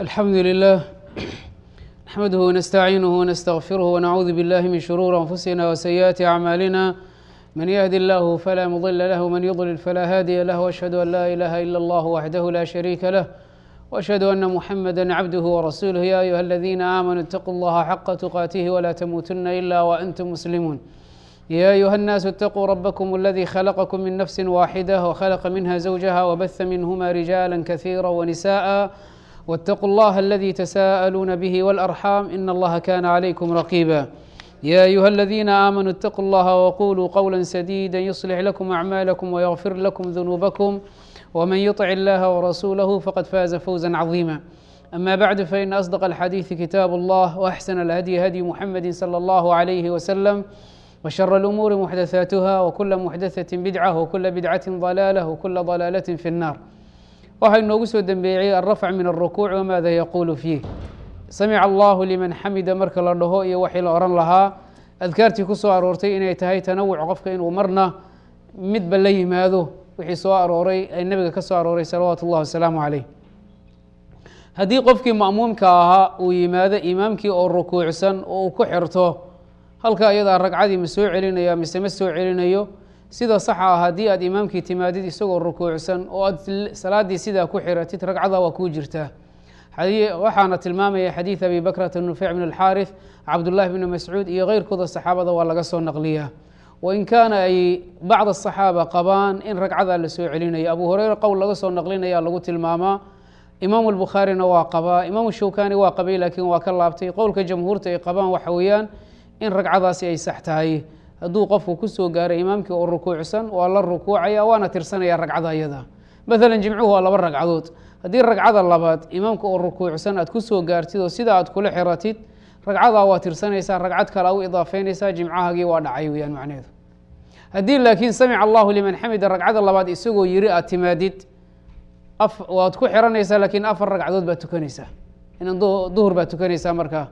الحمد لله نحمده ونستعينه ونستغفره ونعوذ بالله من شرور أنفسنا وسيئات أعمالنا من يهد الله فلا مضل له ومن يضلل فلا هادي له وأشهد أن لا إله إلا الله وحده لا شريك له وأشهد أن محمدا عبده ورسوله يا أيها الذين آمنوا اتقوا الله حق تقاته ولا تموتن إلا وأنتم مسلمون يا أيها الناس اتقوا ربكم الذي خلقكم من نفس واحدة وخلق منها زوجها وبث منهما رجالا كثيرا ونساء واتقوا الله الذي تساءلون به والأرحام إن الله كان عليكم رقيبا يا أيها الذين آمنوا اتقوا الله وقولوا قولا سديدا يصلح لكم أعمالكم ويغفر لكم ذنوبكم ومن يطع الله ورسوله فقد فاز فوزا عظيما أما بعد فإن أصدق الحديث كتاب الله وأحسن الهدي هدي محمد صلى الله عليه وسلم وشر الأمور محدثاتها وكل محدثة بدعة وكل بدعة ضلالة وكل ضلالة في النار waxaa inoogu soo dembeeyey alrafc min الrukuuc wmaada yaquulu fiih samica allahu liman xamida marka la dhaho iyo waxii la ohan lahaa adkaartii ku soo aroortay inay tahay tanawuc qofka inuu marna midba la yimaado wixii soo arooray ay nebiga ka soo arooray salawaatu اllah wasalaamu calayh haddii qofkii ma'muumka ahaa uu yimaado imaamkii oo rukuucsan oo uu ku xirto halka iyadaa ragcadii ma soo celinaya mise ma soo celinayo sida saxa ah haddii aad imaamkii timaadid isagoo rukuucsan oo aad salaaddii sidaa ku xiratid ragcada waa kuu jirtaa waxaana tilmaamaya xadiid abi bakrata nufeyc bn alxaarif cabdullahi bni mascuud iyo keyrkooda saxaabada waa laga soo naqliyaa wain kaana ay bacd asaxaaba qabaan in ragcadaa la soo celinayo abu hureyre qowl laga soo naqlinaya lagu tilmaamaa imaamu albukhaarina waa qabaa imaamu shawkani waa qabay laakiin waa ka laabtay qowlka jamhuurta ay qabaan waxa weeyaan in ragcadaasi ay sax tahay hadduu qofku kusoo gaaray imaamkii oo rukuucsan waa la rukuucaya waana tirsanaya ragcada ayada maalan jimcuhu waa laba ragcadood haddii ragcada labaad imaamka oo rukuucsan aad kusoo gaartid oo sida aad kula xiratid ragcadaa waa tirsanaysaa ragcad kale u idaafeynaysaa jimcahagii waa dhacay weyaan macneheedu haddii laakiin samica allahu liman xamida ragcada labaad isagoo yiri aad timaadid waad ku xiranaysaa laakiin afar ragcadood baad tukanaysaa inan duhur baad tukanaysaa markaa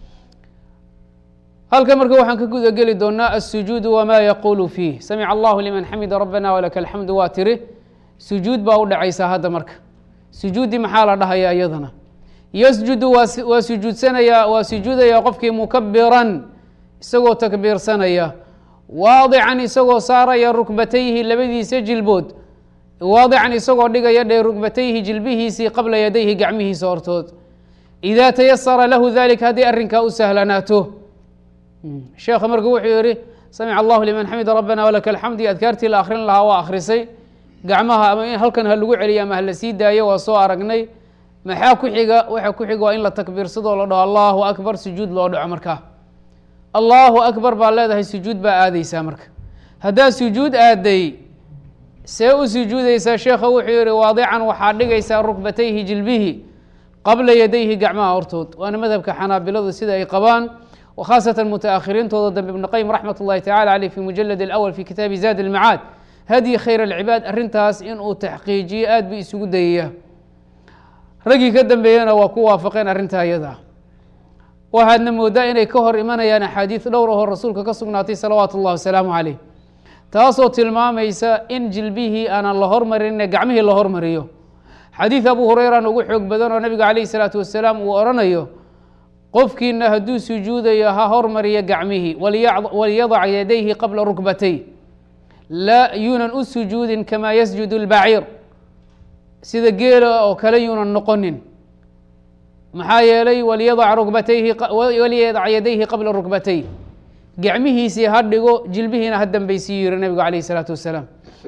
halkan marka waxaan ka guda geli doonaa الsujuud wma yaquulu fiih samica allahu liman xamida rabana walaka alxamdu waa tiri sujuud baa u dhacaysaa hadda marka sujuudi maxaa la dhahaya iyadana yasjudu waa sujuudsanaya waa sujuudaya qofkii mukabiran isagoo takbiirsanaya waadican isagoo saaraya rukbatayhi labadiisa jilbood waadican isagoo dhigaya dhee rukbatayhi jilbihiisii qabla yadayhi gacmihiisa hortood ida tayasara lahu dalika haddii arrinkaa u sahlanaato sheekha marka wuxuu yihi samica allahu liman xamida rabana walaka alxamdi adkaartii la akrin lahaa waa akhrisay gacmaha ama in halkan ha lagu celiya ama hala sii daayo waa soo aragnay maxaa ku xiga waxa ku xiga waa in la takbiirsadoo la dhaho allahu akbar sujuud loo dhaco markaa allahu akbar baa leedahay sujuud baa aadeysaa marka haddaad sujuud aaday see u sujuudeysaa sheekha wuxuu yihi waadican waxaa dhigaysaa rukbatayhi jilbihi qabla yadayhi gacmaha hortood waana madhabka xanaabiladu sida ay qabaan wkhaasatan mutaakhiriintooda dambe ibn qayim raxmat اllahi tacala aleyh fi mujalad اlأwl fi kitaabi zaad اlmacaad hadyi khayr اlcibaad arrintaas inuu taxqiijiyo aad bu isugu dayaya raggii ka dambeeyena waa ku waafaqeen arrintaa iyada waxaadna moodaa inay ka hor imanayaan axaadiid dhowr ahoo rasuulka ka sugnaatay salawaatu اllahi wasalaamu caleyh taasoo tilmaamaysa in jilbihii aanan la hormarinine gacmihii la hormariyo xadiid abu hureyran ugu xoog badan oo nabiga caleyh الsalaatu wasalaam uu oranayo qofkiina hadduu sujuudayo ha hormariya gacmihii waliyadac yadayhi qabla rukbatay laa yuunan u sujuudin kamaa yasjudu اlbaciir sida geela oo kale yuunan noqonin maxaa yeelay waliyadac rukbatayhi waliyadac yadayhi qabla rukbatay gacmihiisii ha dhigo jilbihiina ha dambaysii yiri nabigu alayh الsalaatu wasalaam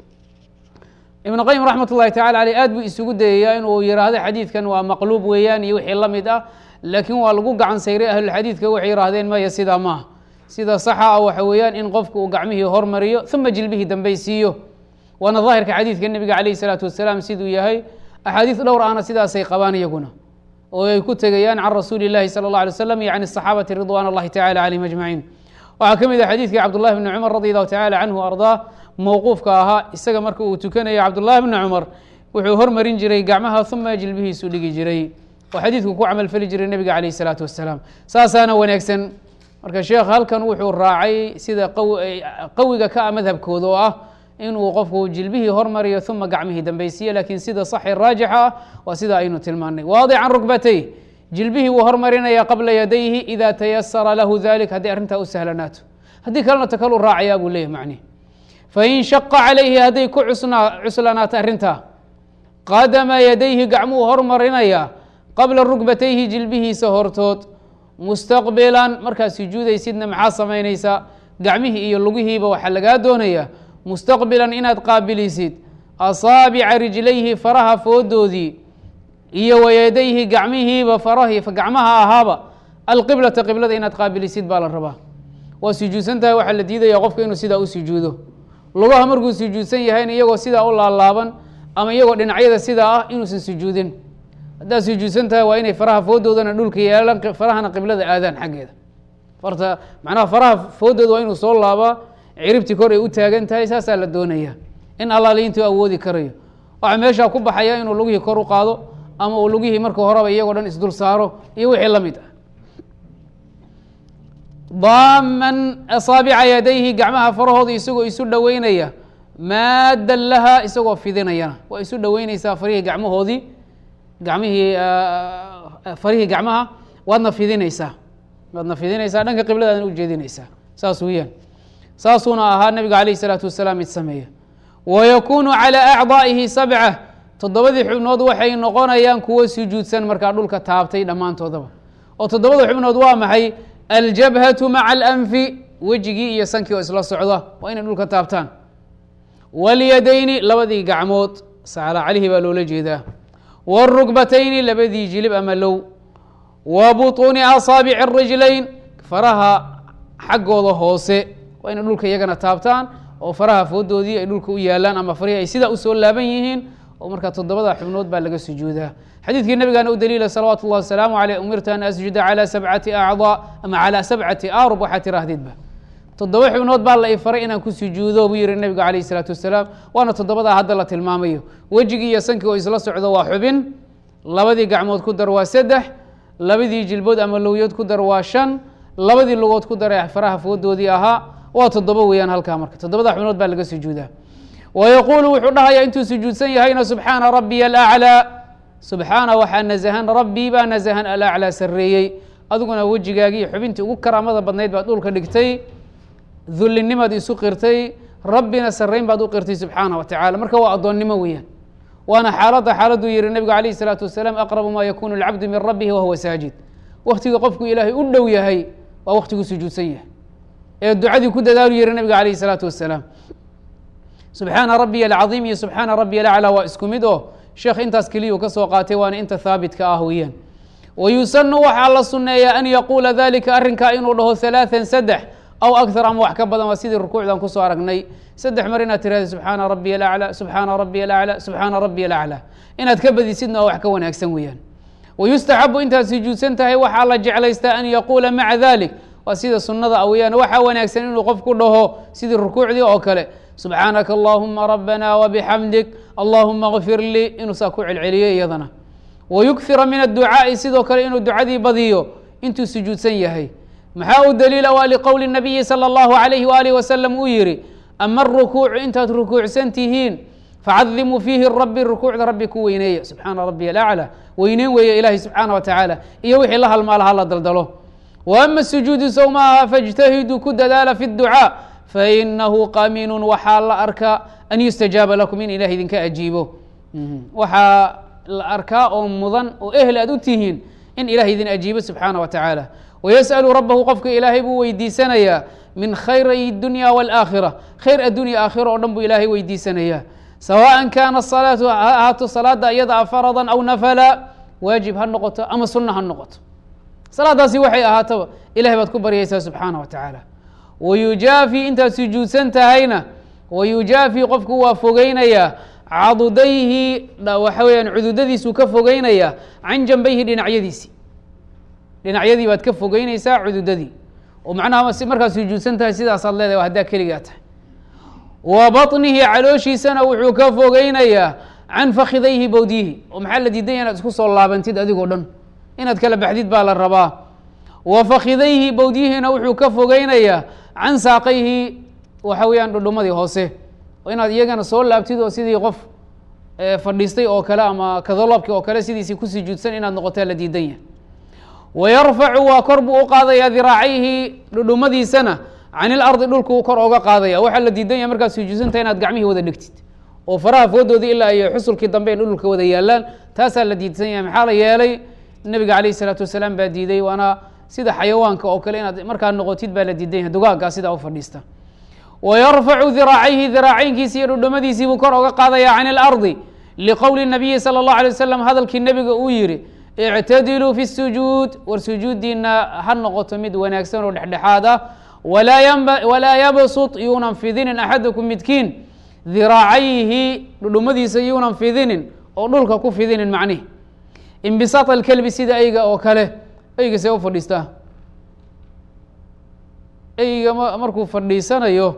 ibn qayim raxmat اllahi tacala aleyh aad buu isugu dayayaa inuu yiraahdo xadiidkan waa maqluub weeyaan iyo wixii la mid ah laakiin waa lagu gacan sayray ahlulxadiidka waxay yihaahdeen maya sidaa maaha sida saxa ah waxa weeyaan in qofku uu gacmihii hormariyo uma jilbihii dambaysiiyo waana daahirka xadiidka nebiga calayh isalaatu wasalaam siduu yahay axaadiis dhowr ahna sidaasay qabaan iyaguna oo ay ku tegayaan can rasuuli llahi sala اllah alay slam iyo can asaxaabati ridwan اllahi tacala calayhim ajmaciin waxaa ka mid ah xadiidkii cabdullahi bni cumar radi allahu tacala canhu ardaa mowquufka ahaa isaga marka uu tukanaya cabdullahi bni cumar wuxuu hormarin jiray gacmaha uma jilbihiisu dhigi jiray oo xadiidku ku camalfali jiray nebiga calayh isalaatu wasalaam saasaana wanaagsan marka sheekh halkan wuxuu raacay sida qawiga ka ah madhabkooda oo ah inuu qofku jilbihii hormariyo uma gacmihii dambeysiiyo laakiin sida saxi raajixa ah waa sida aynu tilmaanay waadican rukbatay jilbihii wuu hormarinaya qabla yadayhi ida tayasara lahu dalik haddii arrintaa u sahlanaato haddii kalena ta kalu raacayaa buu leeyahy macnihi fain shaqa calayhi hadday ku cusnaa cuslanaato arrintaa qadama yadayhi gacmuhu hormarinaya qabla rukbatayhi jilbihiisa hortood mustaqbilan markaad sujuudaysidna maxaa samaynaysaa gacmihii iyo lugihiiba waxaa lagaa doonaya mustaqbilan inaad qaabilisid asaabica rijlayhi faraha foodoodii iyo wayadayhi gacmihiiba farahii gacmaha ahaaba alqiblata qiblada inaad qaabilisid baa la rabaa waa sujuudsan tahay waxaa la diidaya qofka inuu sidaa u sujuudo lugaha markuu sujuudsan yahayn iyagoo sidaa u laalaaban ama iyagoo dhinacyada sidaa ah inuusan sujuudin haddaad sujuudsan tahay waa inay faraha foodoodana dhulka yeelaan farahana qiblada aadaan xaggeeda farta macnaha faraha foodooda waa inuu soo laabaa ciribti kor ay u taagan tahay saasaa la doonaya in allaali intuu awoodi karayo waxaa meeshaa ku baxaya inuu lugihii kor u qaado ama uu lugihii marka horeba iyagoo dhan isdul saaro iyo wixii la mid ah daaman asaabica yadayhi gacmaha farahooda isagoo isu dhoweynaya maaddan laha isagoo fidinayana waa isu dhoweyneysaa farihii gacmahoodii gacmihii farihii gacmaha waadna fidinaysaa waadna fidinaysaa dhanka qibladaadna ujeedinaysaa saas weeyaan saasuuna ahaa nabiga alayh isalaatu wasalaam mid sameeya wayakuunu calaa acdaa'ihi sabca toddobadii xubnood waxay noqonayaan kuwo sujuudsan markaa dhulka taabtay dhammaantoodaba oo toddobada xubnood waa maxay aljabhatu maca alanfi wejigii iyo sankii oo isla socda waa inay dhulka taabtaan walyadayni labadii gacmood sacla calihi baa loola jeedaa wاrukbatayni labadii jilib ama low wa buطuuni asaabici الrijlayn faraha xaggooda hoose waa inay dhulka iyagana taabtaan oo faraha foodoodii ay dhulka u yaalaan ama farihii ay sidaa usoo laaban yihiin oo markaa toddobada xubnood baa laga sujuudaa xadiidkii nabigaana u daliila salawaatu اllah wasalaamu aleyh umirtu an asjuda calى sabcati acضاء ama calى sabcati arub waxaa tiraahdeedba toddoba xubnood baa la ifaray inaan ku sujuudo buu yihi nabigu alayh الsalaatu wasalaam waana toddobadaa hadda la tilmaamayo wejigii iyo sankii oo isla socdo waa xubin labadii gacmood ku dar waa saddex labadii jilbood ama lowyood ku dar waa shan labadii lugood ku dar faraha foodoodii ahaa waa toddoba weeyaan halkaa marka toddobada xubnood baa laga sujuudaa wayaquulu wuxuu dhahayaa intuu sujuudsan yahayna subxaana rabiya alaclىa subxaana waxaa nasahan rabbii baa nasahan alaclىa sareeyey adiguna wejigaagii xubintii ugu karaamada badnayd baad dhulka dhigtay dullinimaad isu qirtay rabbina sarayn baad u qirtay subxaana wa tacala marka waa addoonnimo weeyaan waana xaaladda xaaladuu yihi nabigu alayh الsalaatu wasalaam aqrabu ma yakunu اlcabdu min rabbihi wahuwa saajid waktiga qofku ilaahay u dhow yahay waa waktiguu sujuudsan yahay ee ducadii ku dadaalu yihi nabiga alayh الsalaatu wasalaam subxaana rabiya alcaظiim iyo subxaana rabiya alaclى waa isku mid oo sheekh intaas keliyuu ka soo qaatay waana inta haabitka ah weeyaan wayusanu waxaa la suneeyaa an yaquula dalika arrinkaa inuu dhaho ثalaaثa saddex aw akar ama wax ka badan waa sidii rukuucdan kusoo aragnay saddex mar inaad tirahda subxaana rabiya alaclى subxaana rabiya alaclى subxaana rabiya alaclى inaad ka badisidna waa wax ka wanaagsan weeyaan wayustaxabu intaad sujuudsan tahay waxaa la jeclaystaa an yaquula maca dalik waa sida sunada a weyaan waxaa wanaagsan inuu qofku dhaho sidii rukuucdii oo kale subxaanaka allahuma rabbana wbixamdik allahuma kfir lii inuu saa ku celceliyo iyadana wayukfira min adducaa'i sidoo kale inuu ducadii badiyo intuu sujuudsan yahay maxaa u daliila waa liqowli nabiyi salى اllahu alayhi waalih wasalam uu yihi ama arukuucu intaad rukuucsan tihiin facadimuu fiihi rabi rukuucda rabbi ku weyneeya subxaana rabiy alaclى weyneyn weeye ilahi subxaana wa tacaala iyo wixii la halmaala hala daldalo wa ama sujuudu sow maaha faاjtahiduu ku dadaala fi اducaa fainahu qamiinu waxaa la arkaa an yustajaaba lakum in ilaah idinka ajiibo waxaa la arkaa oo mudan oo ehel aad u tihiin in ilaah idin ajiibo subxaana wa tacaala wayasأlu rabahu qofka ilaahay buu weydiisanayaa min khayray dunya wاlaakhira khayr addunya aakhira oo dhan buu ilaahay weydiisanayaa sawaءa kaana salaatu ha ahaato salaada iyada a farada aw nafala waajib ha noqoto ama sunna ha noqoto salaadaasi waxay ahaataba ilahay baad ku baryaysaa subxaana wa tacaala wayujaafi intaad sujuudsan tahayna wayujaafi qofku waa fogeynayaa cadudayhi waxa weyaan cududadiisuu ka fogeynayaa can janbayhi dhinacyadiisi dhinacyadii baad ka fogeynaysaa cududadii oo macnaha markaad sujuudsan tahay sidaasaad leedahay haddaa keligaa tahay wa baطnihi calooshiisana wuxuu ka fogeynayaa can fakidayhi bowdyihi oo maxaa la diidanya inaad isku soo laabantid adigoo dhan inaad kala baxdid baa la rabaa wa fakidayhi bowdyihiina wuxuu ka fogeynayaa can saaqayhi waxa weeyaan dhudhumadii hoose oo inaad iyagana soo laabtid oo sidii qof fadhiistay oo kale ama kadaloobki oo kale sidiisii ku sujuudsan inaad noqotaa la diidan yahay wayarfacu waa kor buu u qaadayaa diraacayhi dhudhumadiisana can ilardi dhulkuu kor oga qaadaya waxaa la diidan yahay markaad sujuudsanta inaad gacmihii wada dhegtid oo faraha foodoodii ilaa iyo xusulkii dambe in dhulka wada yaalaan taasaa la diidsan yahay maxaa la yeelay nebiga calayh isalaatu wasalaam baa diiday waana sida xayawaanka oo kale inaad markaa noqotid baa la diidan yahay dugaaggaa sidaa u fadhiista wayarfacu diraacayhi diraacaynkiisi iyo dhudhumadiisii buu kor oga qaadaya can ilardi liqowli nabiyi sala allahu alay wasalam hadalkii nebiga uu yihi ictadiluu fi sujuud war sujuuddiina ha noqoto mid wanaagsan oo dhexdhexaad ah walaa yabsut yuunan fidinin axadakum midkiin diraacayhi dhudhumadiisa yuunan fidinin oo dhulka ku fidinin macnihi inbisaat alkelbi sida eyga oo kale eyga see u fadhiistaa eyga markuu fadhiisanayo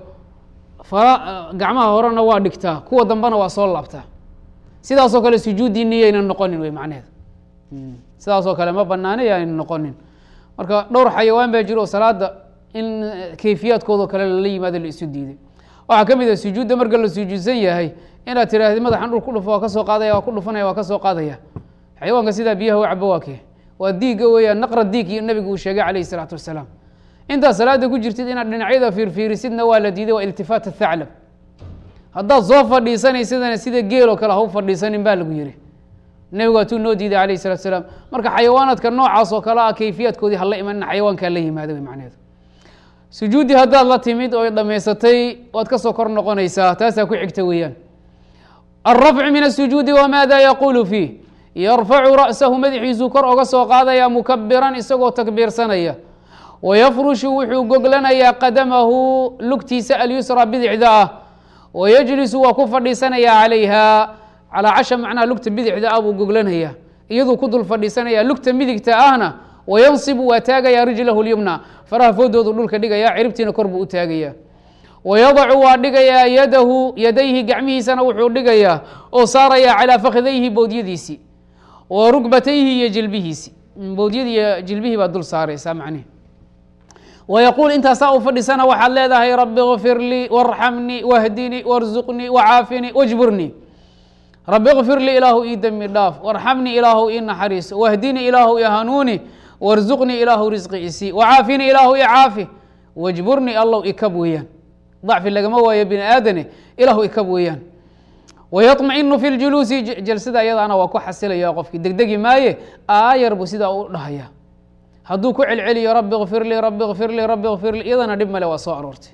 fara gacmaha horena waa dhigtaa kuwa dambena waa soo laabtaa sidaasoo kale sujuuddiini yaynan noqonin wey macneheeda sidaasoo kale ma banaana yaynan noqonin marka dhowr xayawaan baa jiro oo salaada in kayfiyaadkoodao kale lala yimaado la isu diiday waxaa ka mid ah sujuudda marka la sujuudsan yahay inaad tiraahdi madaxan dhul ku dhufo waa ka soo qaadaya waa ku dhufanaya waa ka soo qaadaya xayawaanka sidaa biyaha u cabo waa kee waa diigga weeyaan naqra diig iyo nabigu uu sheegay calayh isalaatu wasalaam intaad salaada ku jirtid inaad dhinacyada fiirfiirisidna waa la diiday waa iltifaat athaclab haddaad soo fadhiisanaysidana sida geel oo kale ha u fadhiisanin baa lagu yihi nebigu waatuu noo diiday calayh salatu salaam marka xayawaanaadka noocaas oo kale ah kayfiyaadkoodii hala imanina xayawaankaa la yimaada wey macneheedu sujuuddii haddaad la timid oo dhammaysatay waad ka soo kor noqonaysaa taasaa ku xigta weeyaan alrafcu min asujuudi wamaada yaquulu fiih yarfacu ra'sahu madaxiisuu kor oga soo qaadaya mukabiran isagoo takbiirsanaya wayafrushu wuxuu goglanayaa qadamahu lugtiisa alyusra bidixda ah wayajlisu waa ku fadhiisanayaa calayha calaa casha macnaha lugta bidixda ah buu goglanayaa iyaduu ku dul fadhiisanaya lugta midigta ahna wayansibu waa taagayaa rijlahu lyumna faraha foodoodu dhulka dhigaya ciribtiina kor buu u taagaya wayadacu waa dhigayaa yadahu yadayhi gacmihiisana wuxuu dhigayaa oo saaraya calaa fakidayhi bowdyadiisi wa rugbatayhi iyo jilbihiisi bowdyadii iyo jilbihii baa dul saaraysaa macnihi wayaquul intaasaa u fadhisana waxaad leedahay rabi kfir lii warxamnii wahdinii warzuqnii wacaafini wajburnii rabi kfir lii ilaahu ii dembi dhaaf warxamnii ilaahu ii naxariiso wahdinii ilaahu ii hanuuni warzuqnii ilaahu risqi isii wacaafini ilaahu i caafi wajburnii allow ikab weeyaan dacfi lagama waayo bini aadane ilaahu ikab weeyaan wayaطmacinu fi ljuluusi jalsada iyadaana waa ku xasilaya qofkii degdegi maaye aayar buu sidaa u dhahaya hadduu ku celceliyo rabi kfir lii rabi kfir lii rabi kfir lii iyadana dhib male waa soo aroortay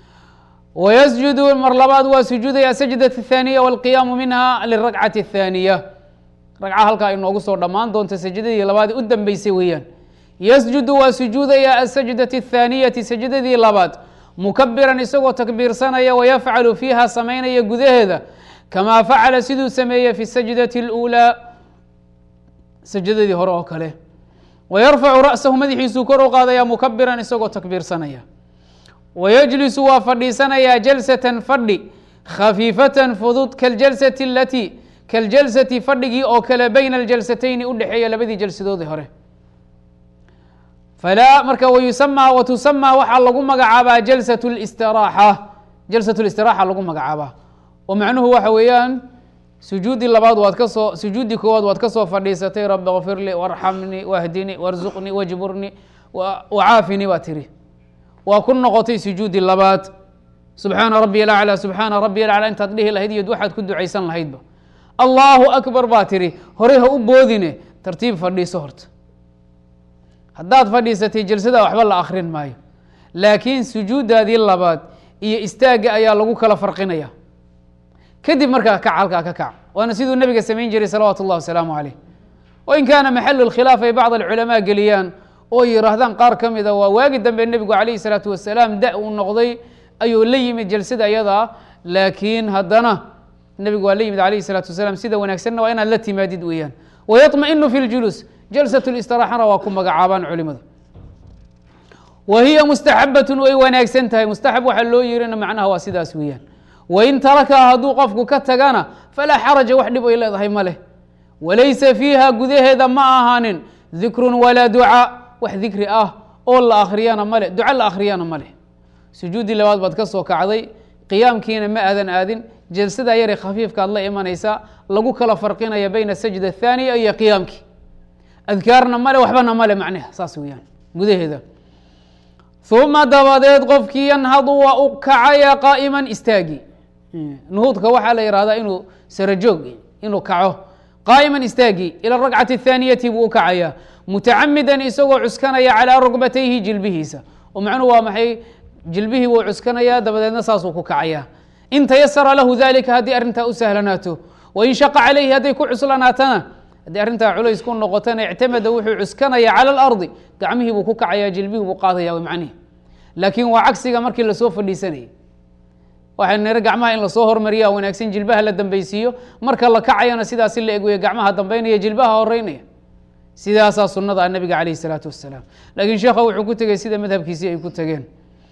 wayasjudu mar labaad waa sujuudaya sajdaة الثaaniya wاlqiyaamu minha lirakcati الثaaniya ragca halkaa inoogu soo dhammaan doonta sajdadii labaad u dambeysay weeyaan yasjudu waa sujuudaya asajdaةi الثaaniyati sajdadii labaad mukabiran isagoo takbiirsanaya wayafcalu fiiha samaynaya gudaheeda kamaa facala siduu sameeyey fi sajdati اlأuulaa sajdadii hore oo kale wayarfacu ra'sahu madaxiisuu kor u qaadaya mukabiran isagoo takbiirsanaya wayajlisu waa fadhiisanayaa jalsatan fadhi khafiifatan fudud kaljalsati alatii kaljalsati fadhigii oo kale bayna aljalsatayni u dhexeeya labadii jalsadoodii hore falaa marka wayusamaa watusamaa waxaa lagu magacaabaa jalsat listiraaxa jalsat listiraxa lagu magacaabaa oo macnuhu waxa weeyaan sujuuddii labaad waad ka soo sujuuddii koowaad waad ka soo fadhiisatay rabi kfir lii warxamnii wahdinii warzuqnii wajburnii wacaafini baa tiri waa ku noqotay sujuuddii labaad subxaana rabiy alaclى subxaana rabiy alaclى intaad dhihi lahayd iyo waxaad ku ducaysan lahaydba allahu akbar baa tiri horey ha u boodine tartiib fadhiiso horta haddaad fadhiisatay jalsada waxba la akrin maayo laakiin sujuuddaadii labaad iyo istaagga ayaa lagu kala farqinaya kadib markaa kac halkaa ka kac waana siduu nebiga samayn jiray salawaatu اllah wasalaamu caleyh wain kaana maxalu اlkhilaaf ay bacd alculamaa geliyaan oo yihaahdaan qaar ka mida waa waagi dambe nebigu calayhi salaatu wasalaam da uu noqday ayuu la yimid jalsada ayadaa laakiin haddana nebigu waa la yimid alayhi salaatu wasalaam sida wanaagsanna waa inaad la timaadid weeyaan wayaطmainu fi ljuluus jalsat listiraxana waa ku magacaabaan culimadu wa hiya mustaxabatun way wanaagsan tahay mustaxab waxaa loo yirina macnaha waa sidaas weeyaan wain tarakaha hadduu qofku ka tagana falaa xaraja wax dhib ay leedahay ma leh walaysa fiiha gudaheeda ma ahaanin dikrun walaa ducaa wax dikri ah oo la akriyana male duco la akhriyana ma leh sujuuddii labaad baad ka soo kacday qiyaamkiina ma aadan aadin jalsada yare khafiifka ad la imanaysaa lagu kala farqinaya bayna sajda athaaniya iyo qiyaamkii adkaarna male waxbana male macnaha saas weeyaan gudaheeda uma dabadeed qofkii yanhadu waa u kacaya qaa'iman istaagi nuhuudka waxaa la yihahdaa inuu sarajoog inuu kaco qaa'iman istaagi ila rakcati athaaniyati buu u kacaya mutacamidan isagoo cuskanaya calaa rugbatayhi jilbihiisa oo macnuhu waa maxay jilbihii wuu cuskanaya dabadeedna saasuu ku kacaya in tayasara lahu dalika haddii arrintaa u sahlanaato wain shaqa calayhi hadday ku cuslanaatana haddii arrintaa culays ku noqotana ictamada wuxuu cuskanaya cala alardi gacmihii buu ku kacaya jilbihii buu qaadaya w macnihi laakiin waa cagsiga markii lasoo fadhiisanayay waxay nire gacmaha in lasoo hormariya wanaagsan jilbaha la dambeysiiyo marka la kacayana sidaasi la egweya gacmaha dambeynaya jilbaha horeynaya sidaasaa sunada nabiga calayh isalaatu wasalaam laakiin sheekha wuxuu ku tegey sida madhabkiisii ay ku tegeen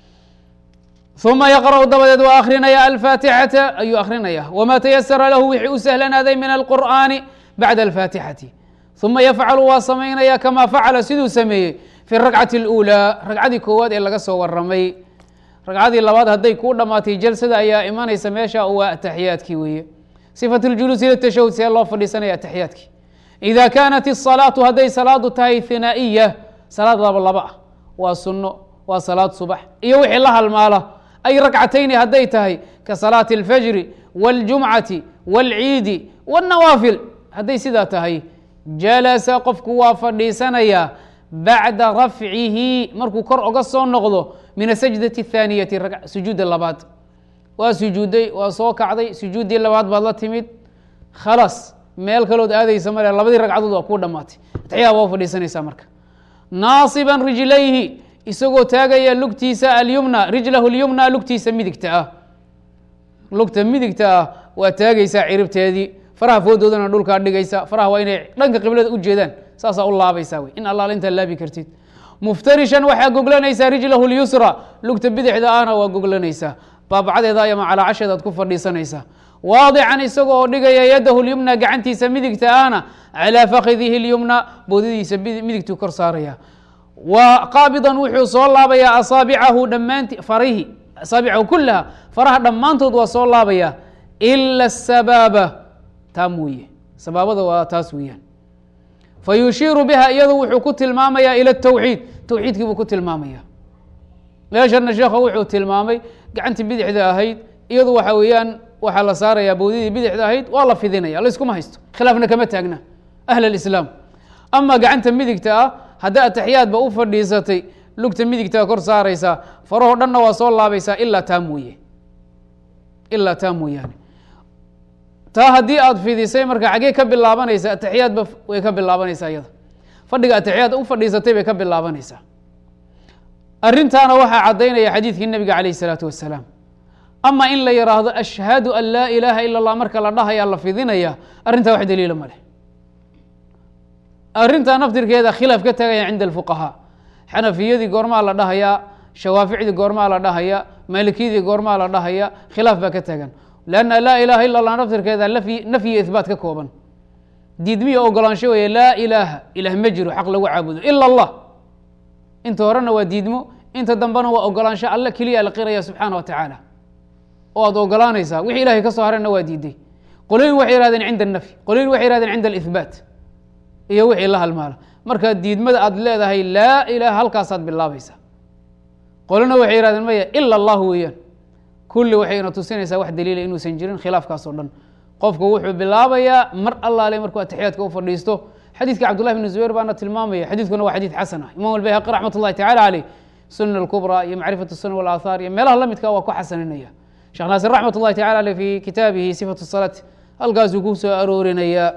uma yaqra'u dabadeed waa akrinaya alfaatixata ayuu akrinaya wma tayasara lahu wixii u sahlanaaday min alqur'aani bacda alfaatixati uma yafcalu waa samaynaya kama facala siduu sameeyey fi rakcati اlأulىa ragcadii koowaad ee laga soo waramay ragcadii labaad hadday kuu dhammaatay jalsada ayaa imanaysa meesha waa ataxiyaadkii weeye sifat اljuluusi litashahud see loo fadhiisanaya ataxiyaadkii ida kaanat الصalaatu hadday salaadu tahay hinaa'iya salaad laba laba ah waa sunno waa salaad subax iyo wixii la halmaala ay rakcatayni hadday tahay ka salaati اlfajri wاljumcati wاlciidi wالnawaafil hadday sidaa tahay jalasa qofku waa fadhiisanayaa bacda rafcihi markuu kor oga soo noqdo min asajdati الthaaniyati sujuudda labaad waa sujuuday waa soo kacday sujuuddii labaad baad la timid khalaas meel kalood aadaysa male labadii ragcadood waa kuu dhamaatay atexyaa waa fadhiisanaysaa marka naasiban rijlayhi isagoo taagaya lugtiisa alyumna rijlahu اlyumna lugtiisa midigta ah lugta midigta ah waa taagaysaa ciribteedii faraha foodoodana dhulkaa dhigaysa faraha waa inay dhanka qiblada u jeedaan saasaa u laabaysaa wey in allaal intaa laabi kartid muftarishan waxaa goglanaysaa rijlahu اlyusra lugta bidixda ahna waa goglanaysaa baabacdeeda ama calaacasheedaad ku fadhiisanaysaa waadican isaga oo dhigaya yadahu lyumna gacantiisa midigta ahna calaa fakidihi اlyumna boodadiisa midigtuu kor saaraya wa qaabidan wuxuu soo laabayaa asaabicahu dhammaanti farihi asaabicahu kulaha faraha dhammaantood waa soo laabaya ila asabaaba taa mooye sabaabada waa taas weeyaan fa yushiiru biha iyadu wuxuu ku tilmaamaya ila tawxiid tawxiidkii buu ku tilmaamaya meeshana sheekha wuxuu tilmaamay gacantii bidixda ahayd iyadu waxa weeyaan waxaa la saarayaa bowdidii bidixda ahayd waa la fidinaya layskuma haysto khilaafna kama taagna ahl alislaam ama gacanta midigta ah hadda ataxiyaadba u fadhiisatay lugta midigtaa kor saaraysaa farahoo dhanna waa soo laabaysaa ilaa taa mooye ilaa taa mooyaane taa haddii aad fidisay marka xaggee ka bilaabanaysa ataxiyaadba way ka bilaabanaysaa iyada fadhiga ataxiyaad u fadhiisatay bay ka bilaabanaysaa arrintaana waxaa caddaynaya xadiidkii nebiga calayh isalaatu wasalaam ama in la yidhaahdo ashhadu an laa ilaaha ila اllah marka la dhahaya la fidinaya arrintaa wax daliila ma leh arrintaa naftirkeeda khilaaf ka tagaya cinda alfuqahaa xanafiyadii goormaa la dhahayaa shawaaficdii goormaa la dhahaya maalikiyadii goormaa la dhahaya khilaaf baa ka tagan lanna laa ilaaha ila allah naftirkeeda nafyi ihbaat ka kooban diidmiya ogolaansho weeye laa ilaaha ilaah ma jiro xaq lagu caabudo ila allah inta horena waa diidmo inta dambena waa ogolaansho alle keliya la qiraya subxaana wa tacaala oo aad ogolaanaysaa wixii ilahay ka soo harena waa diiday qolooyin waxay yihahdeen cinda anafyi qolooyin waxay yihahdeen cinda alihbaat iyo wixii la halmaala marka diidmada aad leedahay laa ilaha halkaasaad bilaabaysaa qolona waxay yihahdeen maya ila allahu weeyaan kulli waxayna tusinaysaa wax daliila inuusan jirin khilaafkaas oo dhan qofku wuxuu bilaabayaa mar allaale markuu ataxiyaadka u fadhiisto xadiidka cabdullahi bn zubayr baana tilmaamaya xadiidkuna waa xadiid xasan ah imam albayhaqi raxmat ullahi tacala caleyh sunan alkubra iyo macrifat sunan walaahaar iyo meelaha lamidka waa ku xasaninaya sheekh naasir raxmat ullahi tacala aleyh fi kitaabihi sifatu salaat halkaasuu ku soo aroorinayaa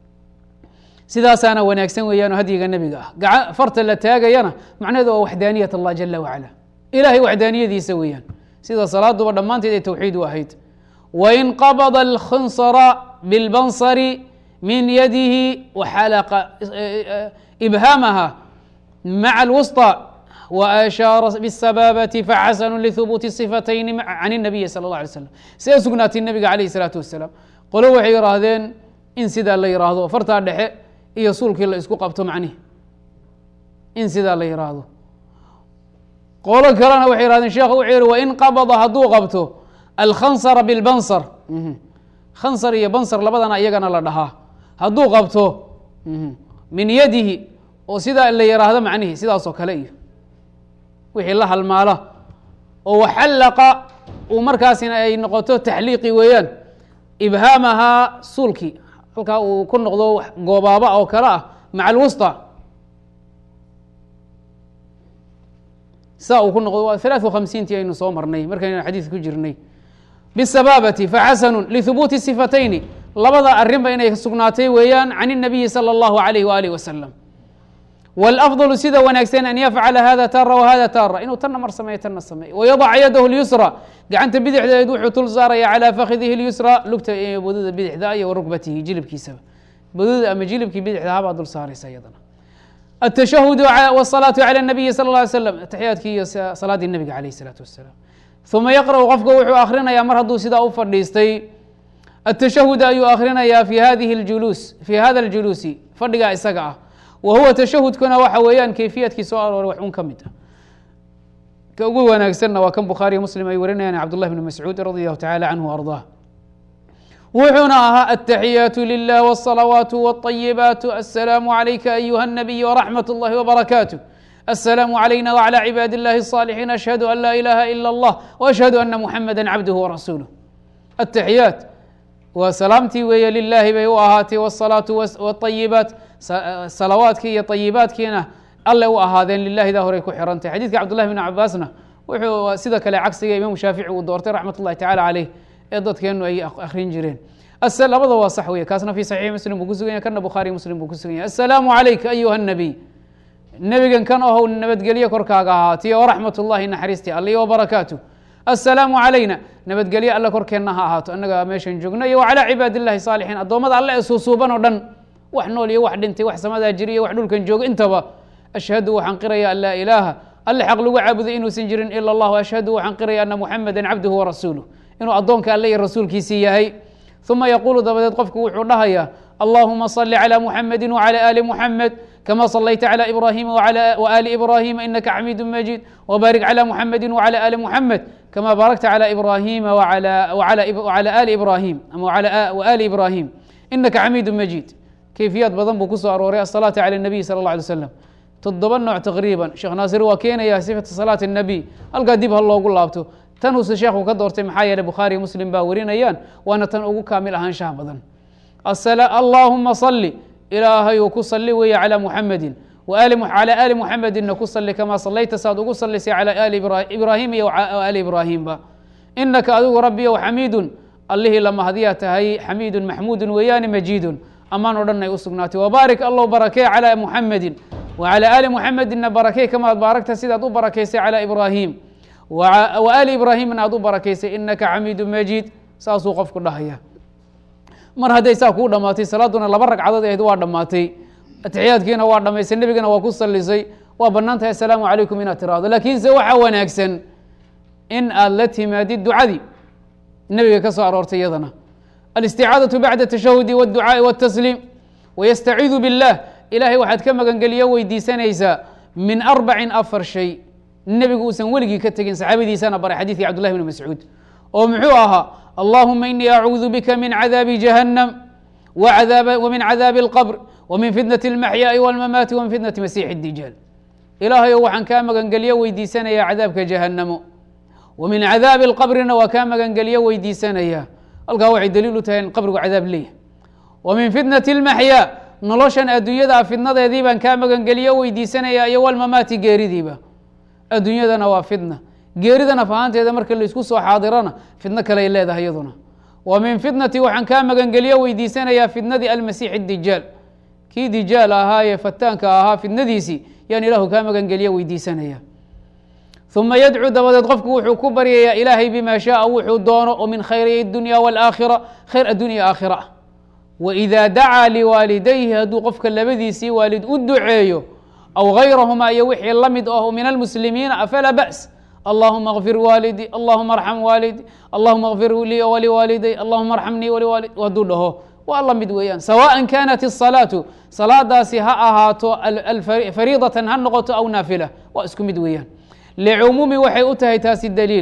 sidaasaana wanaagsan weeyaan hadyiga nebiga ah gaca farta la taagayana macnaheedu waa waxdaaniyat allah jala wacala ilahay waxdaaniyadiisa weeyaan sida salaaduba dhammaanteed ay towxiid u ahayd wain qabada alkhinsara bilbansari min yadihi waxalaqa ibhaamaha maca alwusطى وأشhاaر بالسباaبة فxasن لثبوت الصفتين عن النبي sلى الله عليه وسلم see sugnaatay نebiga عليه الصلاaةu وaسلام qolo waxay yihaahdeen in sidaa la yihaahdo fartaa dhexe iyo suulkii la isku qabto macnihi in sidaa la yihaahdo qolo kalena waxay yihahdeen sheekh wuxuu yihi wain qabضa hadduu qabto alkhansara bilbansar khansar iyo bansar labadana iyagana la dhahaa hadduu qabto min yadihi oo sidaa la yiraahdo macnihi sidaas oo kale iyo wixii la halmaala oo waxallaqa uu markaasina ay noqoto taxliiqi weeyaan ibhaamahaa suulkii halkaa uu ku noqdo goobaaba oo kale ah maca alwusta saa uu ku noqdo waa halaaث وhamsiintii aynu soo marnay markaynu xadiid ku jirnay bالsabaabati faxasanu lihubuuti sifatayni labada arrinba inay sugnaatay weeyaan can الnabiyi salى اllahu عalayh walih wasalam wاlأfضل sida wanaagsan an yafcala hada tara whada tara inuu tanna mar sameeyo tanna sameeyo wayadac yadahu اlyusra gacanta bidixdeed wuxuu tul saaraya calى fakidihi اlyusra lugta bodada bidixda iyo warugbatihi jilibkiisaba bodada ama jilibkii bidixda habaa dul saaraysa iyadana التشhهd والصلاaة عlى النaبiي sلى اه علي sلم تaxyaadkii iyo salaadii nebiga عalيه الصلاaة وaسلام ثuma yqرأ qofka wuxuu akrinaya mar hadduu sidaa u fadhiistay التشhهd ayuu akrinaya fi hadihi اjuluus fi hada الجuluusi fadhigaa isaga ah wa huwa تashahudkuna waxa weeyaan keyfiyadkii soo arooray wax un ka mid ah ka ugu wanaagsanna waa kan bukhaariy mslim ay warinayaan cabdالlah بن mascuud radي الlahu taعalى canه وأrضاه wuxuuna ahaa التaxiyaaت لlah والصلawaaت والطyibaat السlاam عlayka أyuha النabiy وraxmaة الlahi وbarakaatu السlاam عlayna وعlى cibaad الlahi الصاalحiin أشhهadu an laa ilaha ilا الlah وأشhهadu أna muxamada cabduه وrasuuluh التaxiyaaت waa salaamtii weeye lilaahi bay u ahaatay والصalaaةu والطyibaat salawaadkii iyo طyibaadkiina alle u ahaadeen lilahidaa horay ku xirantay xadiidka cabdالlahi بn cabaasna wuxuu sida kale cagsiga imaamu shaafici uu doortay raxmat الlahi tacalى عaleyh ee dadkeenu ay akrin jireen labada waa sax wey kaasna fi saxiix muslim buu ku sugan yahy kana bukhaariy muslim buu ku sugan yahy asalaamu calayka ayuha nabiy nebigan kan ohow nabadgelye korkaaga ahaatiy o raxmat ullahi naxariistii alle o barakaatu asalaamu calayna nabadgelye alle korkeenna ha ahaato annaga meeshan joogno iyo wacalaa cibaad illahi saalixiin addoommada alle ee suusuuban oo dhan wax nool iyo wax dhintay wax samadaa jiri iyo wax dhulkan joogo intaba ashhadu waxaan qiraya an laa ilaaha alle xaq lagu caabuday inuusan jirin ila allah ashhadu waxaan qiraya ana muxameda cabduhu warasuuluh inuu addoonka alle iyo rasuulkiisii yahay uma yaquulu dabadeed qofku wuxuu dhahayaa allahuma صli عlى muxamedi وعlى ali muxamed kama صlayta عlى ibrahima وali ibrahima inaka xamiidu majid wbarik عlى muxamedi وعlى ali muxamed kama baarakta عlى ibrahima وعlى ali ibrahim ama ali ibrahim inaka xamiidu majid keyfiyaad badan buu kusoo arooray aلsalaaةu عlى الnabiy salى اله alيه slam toddoba nooc taqriiban sheekh naasir waa keenaya sifata salaati الnabiy halkaa dib ha loogu laabto tan uuse sheekhu ka doortay maxaa yeeley bukhaariy muslim baa warinayaan waana tan ugu kaamil ahaanshaha badan allaahuma sali ilaahayu ku sali weeye calى muxamedi calى ali muxamedina ku sali kamaa salayta saad ugu salisay calى ali ibraahim iyo ali ibraahimba inaka adigu rabbiyow xamiidun allihii lamahadiyaa tahay xamiidun maxmuudun weeyaani majiidun ammaan o dhan ay u sugnaatay wabaarik allow barakee calى muxamedin wacalى ali muxamedina barakee kamaad baaragta sidaad u barakaysay calى ibraahim ali ibraahimna aad u barakaysay inaka xamiidu majiid saasuu qofku dhahaya mar hadday saa kuu dhamaatay salaaduna laba ragcadood ahayd waa dhammaatay atixiyaadkiina waa dhamaysay nebigana waa ku salisay waa banaan tahay asalaamu calaykum inaad tiraahdo laakiinse waxaa wanaagsan in aad la timaadid ducadii nebiga ka soo aroortay iyadana alisticaadaةu bacda tashahudi wاdducaaءi wالtasliim wayastaciidu biاllah ilahay waxaad ka magangeliyo weydiisanaysaa min arbacin afar shay nebigu uusan weligii ka tegin saxaabadiisana baray xadiidkii cabdullahi bn mascuud oo muxuu ahaa allahuma inii acuudu bika min cadaabi jahannam wmin cadaabi اlqbr wmin fitnaة اlmaxyaaءi wاlmamaati wmin fitnati masiixi اdijaal ilaahayo waxaan kaa magangeliyo weydiisanayaa cadaabka jahannamo wa min cadaabi اlqabrina waa kaa magangeliyo weydiisanaya halkaa waxay daliil u tahay in qabrigu cadaab leeyahy wa min fitnati اlmaxyaa noloshan adduunyada fidnadeedii baan kaa magangeliyo weydiisanaya iyo walmamaati geeridiiba adduunyadana waa fitna geeridana fahaanteeda marka laisku soo xaadirana fidno kale ay leedahay iyaduna wa min fitnati waxaan kaa magangeliyo weydiisanayaa fitnadii almasiixi dijaal kii dijaal ahaayee fataanka ahaa fitnadiisii yaan ilaahu kaa magangeliyo weydiisanaya uma yadcuu dabadeed qofku wuxuu ku baryayaa ilaahay bima shaaa wuxuu doono oo min khayri dunya wاlaakhira khayr addunya aakhira ah waإida dacaa liwaalidayhi hadduu qofka labadiisii waalid u duceeyo aw gayrahuma iyo wixii la mid ah min almuslimiina afalaa ba's allahuma اغfir waalidii allahuma arxam waalidii allahuma اغfir lii waliwaaliday allahuma arxamnii waliwaalid hadduu dhaho waa la mid weeyaan sawaءa kanat الصalaatu salaadaasi ha ahaato fariidatan ha noqoto aw naafila waa isku mid weeyaan licumuumi waxay u tahay taasi daliil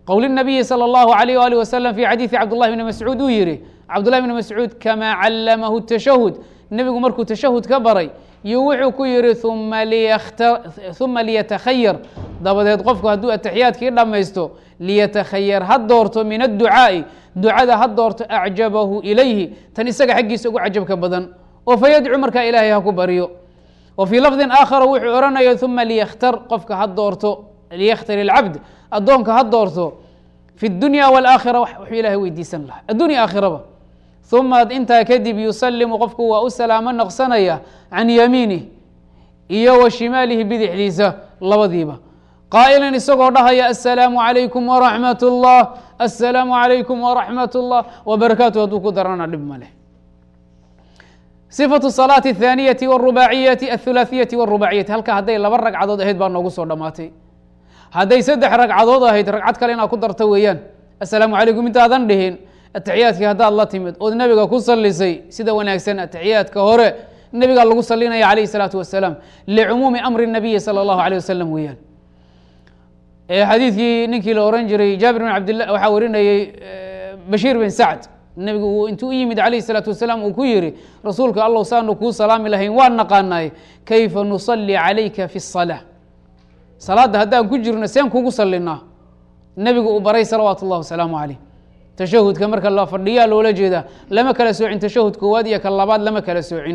qowl الnabiyi salى اllahu عalيh wali waslm fi xadiiثi cabdullahi bni mascuud uu yihi cabdullahi bni mascuud kamaa callamahu الtashahud nebigu markuu tashahud ka baray iyo wuxuu ku yihi uma liyatakhayar dabadeed qofku hadduu ataxiyaadkii dhammaysto liyatakhayar ha doorto min adducaa'i ducada ha doorto acjabahu ilayhi tan isaga xaggiisa ugu cajabka badan oo fayadcu markaa ilaahay ha ku baryo wa fii lafdin aakhara wuxuu odhanaya uma liyakhtar qofka ha doorto liyakhtar ilcabd addoonka ha doorto fi اdunya wاlaakhira wuxuu ilahay weydiisan lahaa addunya aakhiraba uma intaa kadib yusalimu qofku waa u salaamo noqsanaya can yamiinih iyo wa shimaalihi bidixdiisa labadiiba qaa'ilan isagoo dhahaya aلsalaamu عalaykum waraxmat اllah aلsalaamu عalaykum waraxmat اllah wbarakaatu hadduu ku darana dhib ma leh صifaة الصalaaةi الthaaniyati wالrubaaciyati aلthulaثiyati wالrubaaciyati halka hadday laba ragcadood ahayd baa noogu soo dhammaatay hadday saddex ragcadood ahayd ragcad kale inaad ku darto weeyaan asalaamu calaykum intaadan dhihin ataxiyaadkii haddaad la timid ood nebiga ku salisay sida wanaagsan ataxiyaadka hore nebigaa lagu salinaya calayh الsalaatu wasalaam licumuumi amri الnabiyi salى اllahu alيه wasalam weeyaan xadiidkii ninkii la oran jiray jaabir bin cabdillah waxaa warinayey bashiir bin sacd nebigu uu intuu u yimid calayh الsalaatu wasalaam uu ku yihi rasuulka allow saanu kuu salaami lahayn waan naqaanaay kayfa nusalli calayka fi الصalaaة salaadda haddaan ku jirno seen kugu salinaa nebigu uu baray salawaatu اllah wasalaamu calayh tashahudka marka la fadhiyaa loola jeedaa lama kala soocin tashahud koowaad iyo ka labaad lama kala soocin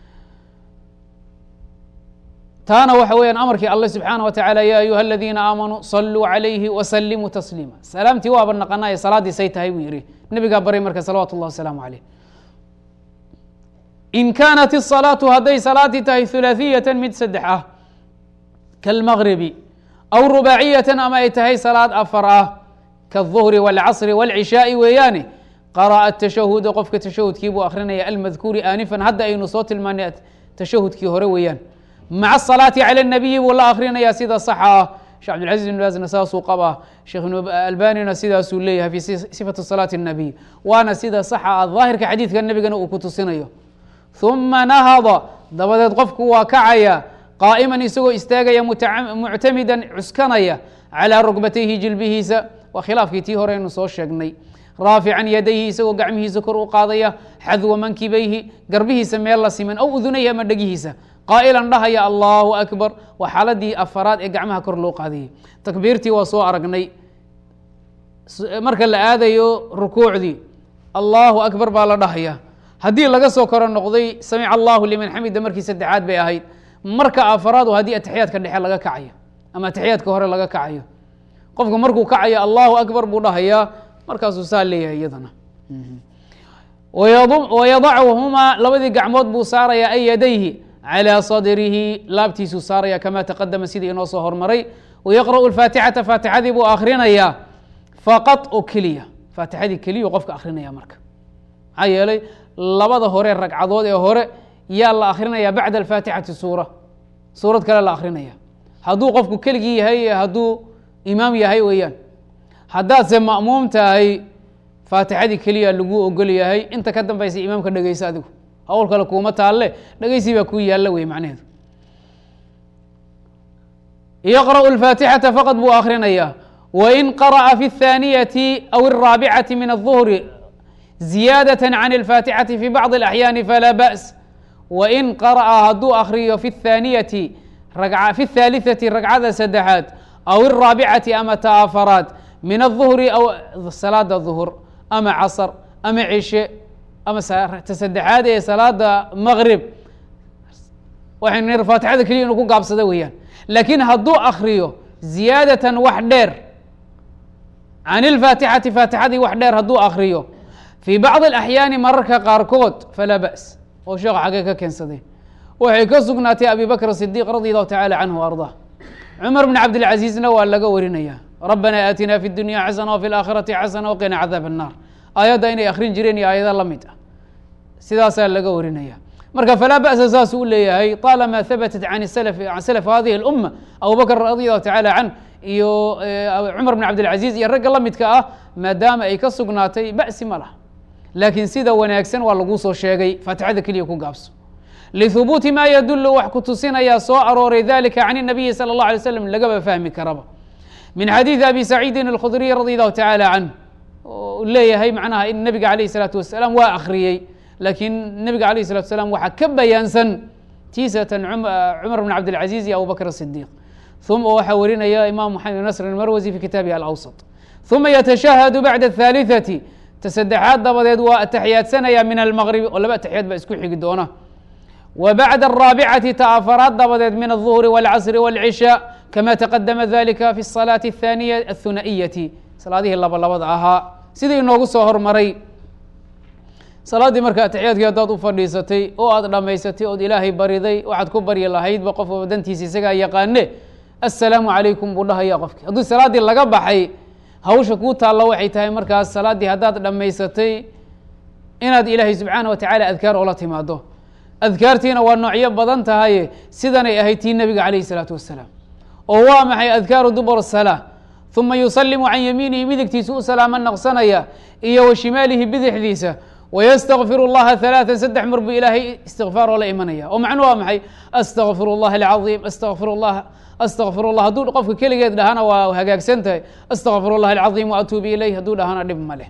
taana waxa weeyaan amarkii alle subxaana wa tacaala ya ayuha aladiina aamanuu saluu calayhi wasalimuu tasliima salaamtii waaba naqanaaye salaaddii say tahay buu yihi nebigaa baray marka salawaatu اllah wasalaamu calayh in kaanat الصalaatu hadday salaaddii tahay hulaaثiyatan mid saddex ah kalmagribi aw rubaaciyatan ama ay tahay salaad afar ah kaالظuhri wاlcasri wاlcishaaءi weeyaane qara'a tashahuda qofka tashahudkii buu akrinaya almadkuuri aanifan hadda aynu soo tilmaanay tashahudkii hore weeyaan maca الصalaati calى الnabiyi buu la akrinaya sida saxa ah shekh cabdilcaziz ibn baasna saasuu qabaa sheekh albanina sidaasuu leeyahay fi sifati salaati الnabiy waana sida saxa ah daahirka xadiidka nebigana uu ku tusinayo ثuma nahada dabadeed qofku waa kacaya qaa'iman isagoo istaagaya muctamidan cuskanaya calىa rugbatayhi jilbihiisa waa khilaafkii tii hore aynu soo sheegnay raafican yadayhi isagoo gacmihiisa kor u qaadaya xadwa mankibayhi garbihiisa meel la siman aw udunayhi ama dhegihiisa qaa'ilan dhahaya allahu akbar waa xaaladii afaraad ee gacmaha kor loo qaadayay takbiirtii waa soo aragnay marka la aadayo rukuucdii allahu akbar baa la dhahaya haddii laga soo koro noqday samic allahu liman xamida markii saddexaad bay ahayd marka afaraadu haddii ataxiyaadka dhexe laga kacayo ama ataxiyaadka hore laga kacayo qofku markuu kacayo allahu akbar buu dhahayaa markaasuu saa leeyahay iyadana wayadachumaa labadii gacmood buu saaraya ay yadayhi calىa sadrihi laabtiisuu saaraya kama taqadama sidii inoo soo hormaray wayaqra'u اfaatixata faatixadii buu akhrinayaa faqad oo keliya faatixadii keliyu qofka akrinaya marka maxaa yeelay labada hore ragcadood ee hore yaa la akrinaya bacda alfaatixati suura suurad kale la akrinaya hadduu qofku keligii yahay hadduu imaam yahay weeyaan haddaadse ma'muum tahay faatixadii keliya lagu ogol yahay inta ka dambaysa imaamka dhegeysa adigu hawl kale kuuma taalle dhegeysi baa kuu yaalla wey macnaheedu yaqra'u alfaatixata faqad buu akhrinayaa wain qara'a fi الthaaniyati aw الraabicati min الظuhri ziyaadaة can اlfaatixati fi bacضi اlaxyaani falaa ba's wain qara'a hadduu akriyo fi الthaaniyati fi الthaaliثati ragcada saddexaad aw الraabicati ama ta afaraad min الظuhri aw salaada ظuhur ama casr ama cishe ama ta saddexaad ee salaada maqrib waxaynu nir faatixada keliya inu ku gaabsada weeyaan laakiin hadduu akriyo ziyaadatan wax dheer can اlfaatixati faatixadii wax dheer hadduu akriyo fii bacضi اlaxyaani mararka qaarkood falaa ba's oo sheekha xagee ka keensaday waxay ka sugnaatay abi bakr صidiq radi allahu tacala canhu arضah cumar bn cabdilcaziizna waa laga warinaya rabbana aatina fi اdunya xasana wfi اlaakhirati xasana waqina cadaab الnar aayadda inay akrin jireen iyo aayada la mid ah sidaasaa laga warinaya marka falaa ba'sa saasuu u leeyahay طaalama habatat can can salaf hadihi اluma abu bakr radi allahu tacala can iyo cumar bn cabdilcaziiz iyo ragga la midka ah maadaama ay ka sugnaatay ba'si ma laha laakiin sida wanaagsan waa laguu soo sheegay faatixada keliya ku gaabso lihubuuti ma yadulu wax ku tusinayaa soo arooray dalika can الnabiyi salى اllah alay slam lagaba fahmi karaba min xadiidi abi saciidin alkhudriy radi allahu tacaala canh u leeyahay macnaha in nebiga alayh isalaatu wasalaam waa akhriyey laakiin nebiga alayh isalatu wasalaam waxaa ka bayaansan tiisatan cumar bn cabdilcaziz iyo abubakr asidiiq uma waxaa warinaya imam maxamed bn nasr almarwasi fi kitaabihi alawsat uma yatashahadu bacda athaalithati ta saddexaad dabadeed waa ataxiyaadsanaya min almaqribi oo laba ataxiyaad baa isku xigi doona wa bacda araabicati ta afaraad dabadeed min alظuhri wاlcasri wاlcishaa kama taqadama dalika fi الsalaati الthaniya aلthuna'iyati salaadihii laba labada ahaa sidii inoogu soo hormaray salaaddii marka ataxiyaadkii haddaad u fadhiisatay oo aad dhammaysatay ood ilaahay bariday waxaad ku baryi lahaydba qofka dantiisa isagaa yaqaane assalaamu calaykum buu dhahaya qofkii haddii salaaddii laga baxay hawsha kuu taalla waxay tahay markaas salaaddii haddaad dhammaysatay inaad ilaahay subxaana wa tacaala adkaar oola timaado adkaartiina waa noocyo badan tahaye sidanay ahayd tii nebiga calayh isalaatu wassalaam oo waa maxay adkaaru dubur salaa uma yusalimu can yamiinihi midigtiisa u salaamo naqsanaya iyo wa shimaalihi bidixdiisa wystakfir اllaha ثaلaثa saddex mar buu ilaahay istikfaar oo la imanaya oo macnu waa maxay astaqfir اllah اlcaظiim astaqfir اllah astaqfir اllah hadduu qofka keligeed dhahana waa hagaagsan tahay astaqfir اllah اlcaظiim waatuubu ilayh hadduu dhahana dhib ma leh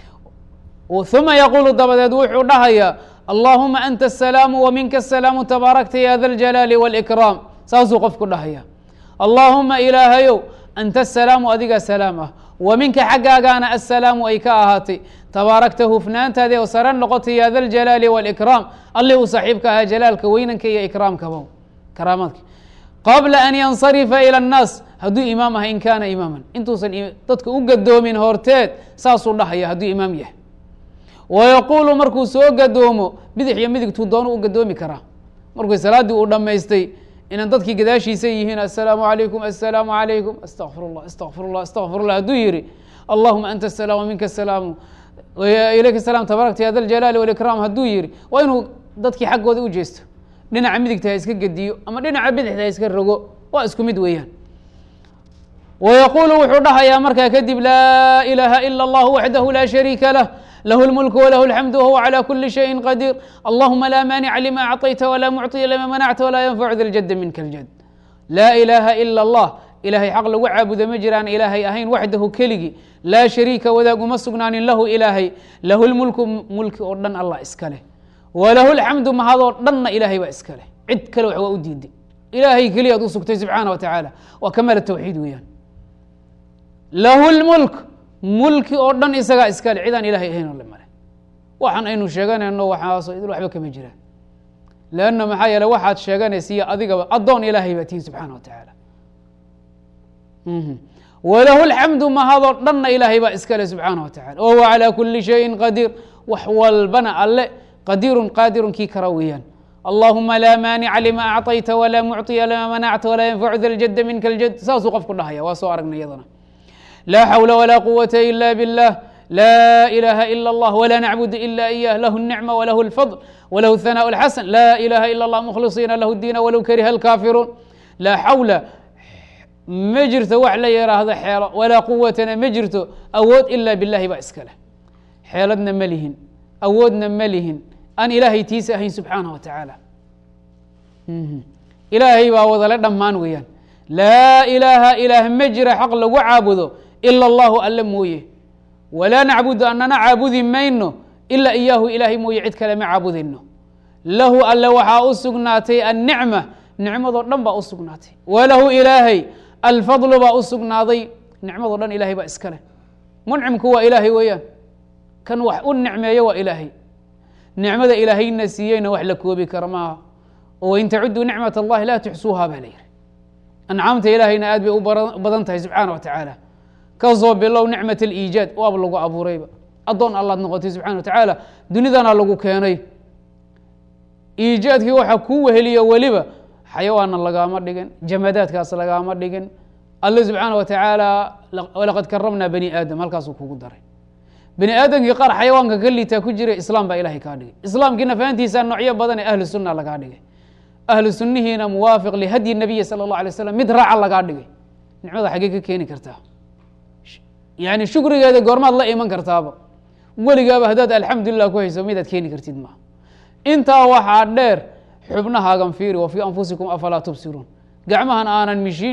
uma yaqulu dabadeed wuxuu dhahaya allahuma anta الsalaamu wminka الsalaamu tabaarakta ya da اljalaali wاlإkraam saasuu qofku dhahaya allahuma ilaahayow anta الsalaamu adigaa salaam ah wa minka xaggaagaana assalaamu ay ka ahaatay tabaarakta hufnaantaadi oo sare noqotay ya da ljalaali wاlإkraam allih uu saaxiibka ahaa jalaalka weynanka iyo ikraamkaba karaamaadka qabla an yansarifa ilى الnaas hadduu imaam aha in kaana imaaman intuusan dadka u gadoomin horteed saasuu dhahaya hadduu imaam yahay wayaquulu markuu soo gadoomo bidix iyo midigtuu doonu u gadoomi karaa markuu salaaddii uu dhammaystay inaan dadkii gadaashiisa yihiin assalaamu calaykum assalaamu calaykum astaqfir اllah astaqfir اllah astaqfir اllah hadduu yihi allahuma anta asalaam waminka asalaamu ilayka salam tabaarakta ya da ljalaali wاlikraam hadduu yihi waa inuu dadkii xaggooda u jeesto dhinaca midigta ha iska gediyo ama dhinaca bidixta ha iska rogo waa isku mid weeyaan wayaquulu wuxuu dhahayaa markaa kadib laa ilaaha ila اllah waxdahu laa shariika lah lahu اlmulk wlahu اlxamdu wahuwa calى kuli shayin qadiir allahuma laa maanica lima acطayta walaa mucطiya lima manacta walaa yanfacu da ljada minka اljad laa ilaaha ila اllah ilahay xaq lagu caabudo ma jiraan ilaahay ahayn waxdahu keligii laa shariika wadaag uma sugnaanin lahu ilaahay lahu lmulku mulki oo dhan allah iska leh walahu اlxamdu mahadoo dhanna ilaahay baa iska leh cid kale wax waa u diiday ilaahay keliyaad u sugtay subxaana wa tacaala waa kamaal tawxiid weeyaan lahu lmulk mulki oo dhan isagaa iskale cidaan ilahay ahayn oo le male waxaan aynu sheeganayno waxaaso idil waxba kama jiraan leanna maxaa yeele waxaad sheeganaysiiyo adigaba addoon ilaahay baa tihi subxaana wa tacaala walahu اlxamdu mahadoo dhanna ilaahay baa iskale subxaana wa tacala wa huwa calى kuli shayin qadiir wax walbana alle qadiirun qaadirun kii kara weeyaan allahuma laa maanica lima acطayta walaa mucطiya lima manacta walaa yanfacu da ljada minka اljad saasuu qofku dhahaya waa soo aragnay iyadana laa xawla walaa quwata ila biاllah laa ilaha ila اllah wla nacbud ila iyah lahu الnicma walahu اlfadl walahu الhanaaء اlxasan laa ilaha ila اllah mkhlisiina lahu diina walow kariha اlkaafiruun laa xawla ma jirto wax la yaraahdo xeelo walaa quwatana ma jirto awood ila bilahi baa iska leh xeeladna ma lihin awoodna ma lihin aan ilaahay tiisa ahayn subxaanah wa tacaala ilaahay baa wadale dhammaan weeyaan laa ilaaha ilaah ma jira xaq lagu caabudo ila allahu alle mooye walaa nacbudu anana caabudi mayno ila iyaahu ilaahay mooye cid kale ma caabudayno lahu alle waxaa u sugnaatay annicma nicmadoo dhan baa u sugnaatay walahu ilaahay alfadlu baa u sugnaaday nicmadoo dhan ilahay baa iska leh muncimku waa ilaahay weeyaan kan wax u nicmeeyo waa ilaahay nicmada ilaahayna siiyeyna wax la koobi kara maaha oo wain tacuduu nicmat allahi laa tuxsuuha baa la yihi ancaamta ilaahayna aad bay u badan tahay subxaana wa tacaala kasoo bilow nicmat aliijaad waaba lagu abuurayba addoon allaad noqotay subxana wa tacaala dunidana lagu keenay iijaadkii waxaa kuu weheliyo weliba xayawaanna lagaama dhigin jamadaadkaas lagaama dhigin alle subxaana wa tacaala walaqad karamnaa bani aadam halkaasuu kugu daray bani aadamkii qaar xayawaanka ka liitaa ku jira islaam baa ilahay kaa dhigay islaamkiina fahantiisa noocyo badan ee ahlu sunna lagaa dhigay ahlu sunnihiina muwaafiq lihadyi nabiyi sala اllah alay slam mid raaca lagaa dhigay nicmada xaggee ka keeni kartaa yani shukrigeeda goormaad la iman kartaaba weligaaba haddaad alxamdulilah ku hayso midaad keeni kartid maaha intaa waxaa dheer xubnahaagan fiiri wa fii anfusikum afalaa tubsiruun gacmahan aanan mishiin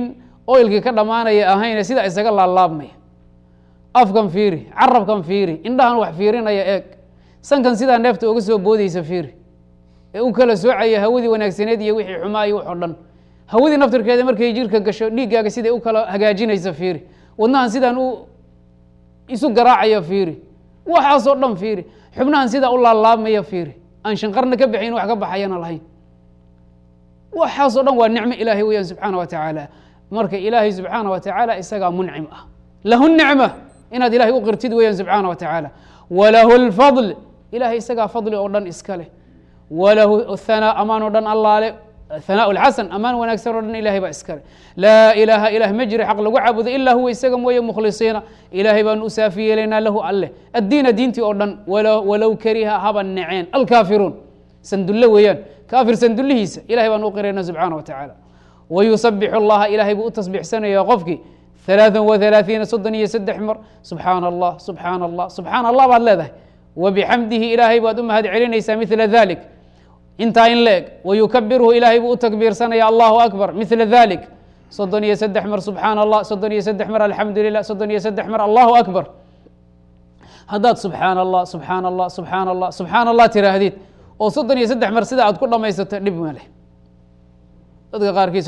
oilkii ka dhammaanaya ahayne sidaa isaga laalaabmaya afkan fiiri carabkan fiiri indhahan wax fiirinaya eeg sankan sidaa neefta uga soo boodeysa fiiri ee u kala soocaya hawadii wanaagsaneed iyo wixii xumaa iyo wax oo dhan hawadii naftirkeeda markay jirka gasho dhiiggaaga siday u kala hagaajinaysa fiiri wadnahan sidaan u isu garaacaya fiiri waxaasoo dhan fiiri xubnahan sidaa u laalaabmaya fiiri aan shanqarna ka baxayn wax ka baxayana lahayn waxaasoo dhan waa nicmo ilaahay weyaan subxaana wa tacaala marka ilaahay subxaana wa tacaala isagaa muncim ah lahu nicma inaad ilahay u qirtid weyaan subxaana wa tacaala walahu lfadl ilahay isagaa fadli oo dhan iska leh walahu hanaa amaan oo dhan allaale hanaa lxasan amaan wanaagsan oo dhan ilahay baa iska leh laa ilaaha ilah ma jiro xaq lagu caabudo ilaa huwa isaga mooye mukhlisiina ilaahay baanu u saafi yeelaynaa lahu alleh addiina diintii oo dhan walow kariha haba neceen alkaafiruun sandulle weeyaan kaafir sandullihiisa ilahay baan u qirayna subxaana wa tacaala wayusabixu allaha ilaahay buu u tasbiixsanaya qofkii ثaلaaثa وaثaلaaثiina soddon iyo saddex mar subxaana allah subxaana allah subxaana allah baad leedahay wabixamdihi ilaahay baad u mahad celinaysaa mila dalik intaa in la eg wayukabirhu ilaahay buu u takbiirsanaya allahu akbar mila dalik soddon iyo saddex mar subxaana allah soddon iyo saddex mar alxamdu lilah soddon iyo saddex mar allahu akbar haddaad subxaana allah subxaana allah subxaana allah subxaana allah tiraahdid oo soddon iyo saddex mar sida aad ku dhamaysato dhib ma leh dadka qaarkiis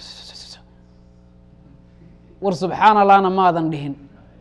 war subxaana allahna maadan dhihin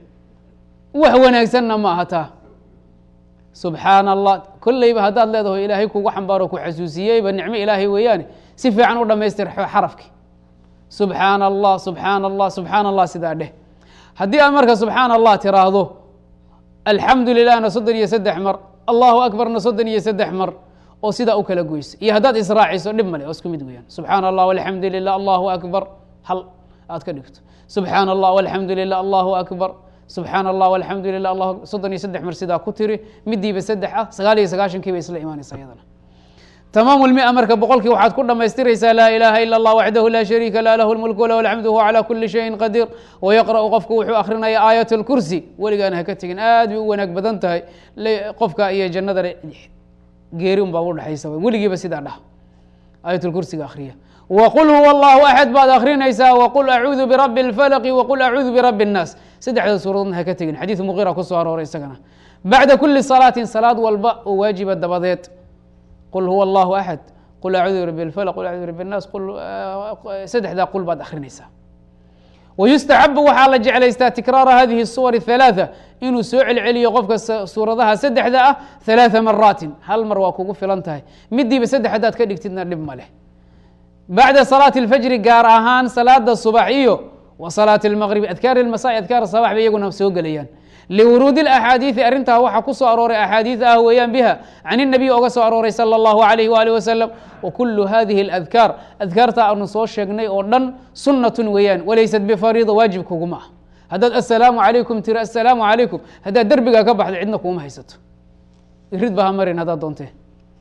wax wanaagsanna ma aha taa subxaana allah kolleyba haddaad leedaho ilaahay kugu xambaaro ku xasuusiyeyba nicmo ilaahay weeyaane si fiican u dhamaystir xarafki subxaana allah subxaana allah subxaana allah sidaa dheh haddii aad marka subxaana allah tiraahdo alxamdu lilahna soddon iyo saddex mar allahu akbarna soddon iyo saddex mar oo sidaa u kala goyso iyo haddaad israaciso dhib male oo isku mid weyaan subxaana allah alxamdu lilah allahu akbar hal aad ka dhigto subxaana allah alxamdu lilah allahu akbar subxaana allah alxamdu lilah allah soddon iyo saddex mar sidaa ku tiri midiiba saddex ah sagaal iyo sagaashankii bay isla imaanaysa iyadana tamaam lmia marka boqolkii waxaad ku dhamaystiraysaa laa ilaaha ila allah waxdahu laa shariika lah lahu lmulku walahu alxamdu huwa calaa kuli shayin qadiir wayaqra'u qofku wuxuu akrinaya aayat اlkursi weligaana haka tegin aad bay u wanaag badan tahay qofka iyo jannadana geeri un baa udhexaysa weligiiba sidaa dhah aayat lkursiga akriya wqul huwa allahu axad baad akrinaysaa wqul acuudu birabi اlfalqi wqul acuudu birabi الnaas saddexda suuradoodna haka tegin xadiidu muqira kusoo arooray isagana bacda kuli salaatin salaad walba oo waajiba dabadeed qul huwa allahu axad qul acuudu birabi اlfalq qul acuudu birabi الnaas saddexdaa qul baad akrinaysaa wayustaxabu waxaa la jeclaystaa tikraara hadihi الsuwar الثalaaثa inuu soo celceliyo qofka suuradaha saddexda ah ثalaaثa maraatin hal mar waa kugu filan tahay midiiba saddex haddaad ka dhigtidna dhib ma leh bacda salaati اlfajri gaar ahaan salaada subax iyo wa salaati اlmaqrib adkaar ilmasa adkaar sabax bay iyaguna soo gelayaan liwuruudi اlaxaadiiثi arrintaa waxaa ku soo arooray axaadiid ah weeyaan biha can الnabiy oga soo arooray salى اllahu alayh waalih wasalam wkulu hadihi اladkaar adkaarta aanu soo sheegnay oo dhan sunnatun weeyaan walaysat bifariida waajib kuguma ah haddaad assalaamu calaykum tiri assalaamu calaykum haddaad derbigaa ka baxdo cidna kuuma haysato irid ba ha marin haddaad doontee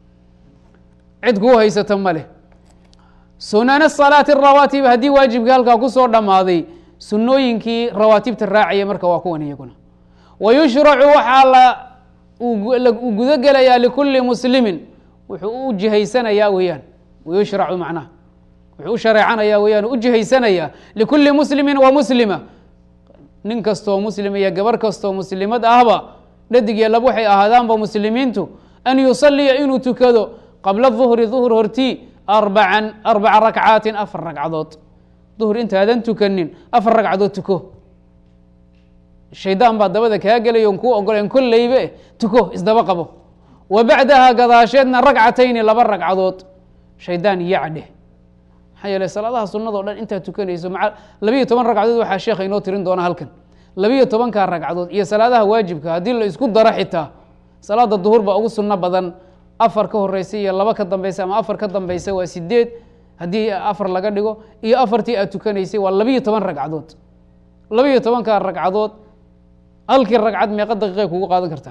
cid kuu haysato ma leh sunana salaati rawaatib haddii waajibkii halkaa kusoo dhammaaday sunnooyinkii rawaatibta raacaya marka waa kuwan iyaguna wayushracu waxaa la uu gudo gelayaa likuli muslimin wuxuu u jihaysanayaa weeyaan wayushracu macnaha wuxuu u shareecanayaa weyaan u jihaysanayaa likuli muslimi wa muslima nin kastoo muslim iyo gabar kastoo muslimad ahba dhadig iyo lab waxay ahaadaanba muslimiintu an yusaliya inuu tukado qabla duhri duhr hortii arbacan arbaca rakcaatin afar ragcadood duhr intaadan tukanin afar ragcadood tuko shaydaan baa dabada kaa gelaya on kuu ogoleen kolleybe tuko isdaba qabo wa bacdaha gadaasheedna ragcatayni laba ragcadood shaydaan yacdhe maxaa yeele salaadaha sunado dhan intaad tukanayso maa labiyo toban ragcadood waxaa sheekha inoo tirin doona halkan labiyo tobankaa ragcadood iyo salaadaha waajibka haddii la isku daro xitaa salaada duhur baa ugu sunno badan afar ka horeysa iyo laba ka dambeysa ama afar ka dambeysa waa sideed haddii afar laga dhigo iyo afartii aad tukanaysay waa labiyo toban ragcadood labiyo tobankaa ragcadood halkii ragcad meeqa daqiiqay kugu qaadan kartaa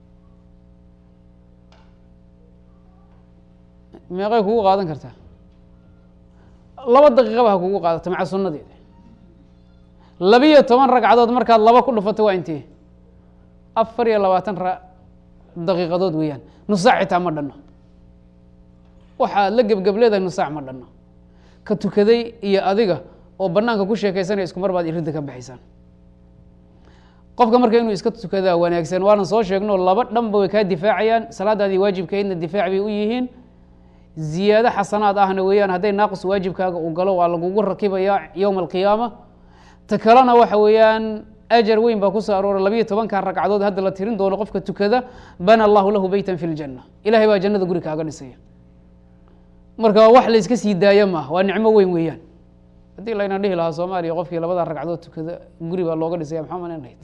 meeqay kugu qaadan kartaa laba daqiiqaba ha kugu qaadato maca sunadeeda labiyo toban ragcadood markaad laba ku dhufato waa intee afar iyo labaatan daqiiqadood weeyaan nusaac xitaa ma dhanno waxaad la gebgab leedahay nusaac ma dhanno ka tukaday iyo adiga oo banaanka ku sheekaysanaya isku mar baad irinta ka baxaysaan qofka marka inuu iska tukadaa wanaagsan waanan soo sheegno laba dhanba way kaa difaacayaan salaadaadii waajibkaydna difaac bay u yihiin ziyaado xasanaad ahna weeyaan hadday naaqis waajibkaaga uu galo waa lagugu rakibaya yowma alqiyaama ta kalena waxa weeyaan ajar weyn baa kusoo arooray labiyo tobankan ragcadood hadda la tirin doono qofka tukada bana allahu lahu beytan fi ljanna ilahay baa jannada guri kaaga dhisaya marka wax la iska sii daayo maaha waa nicmo weyn weeyaan haddii layna dhihi lahaa soomaaliya qofkii labada ragcadood tukada guri baa looga dhisaya maxaa malanhayd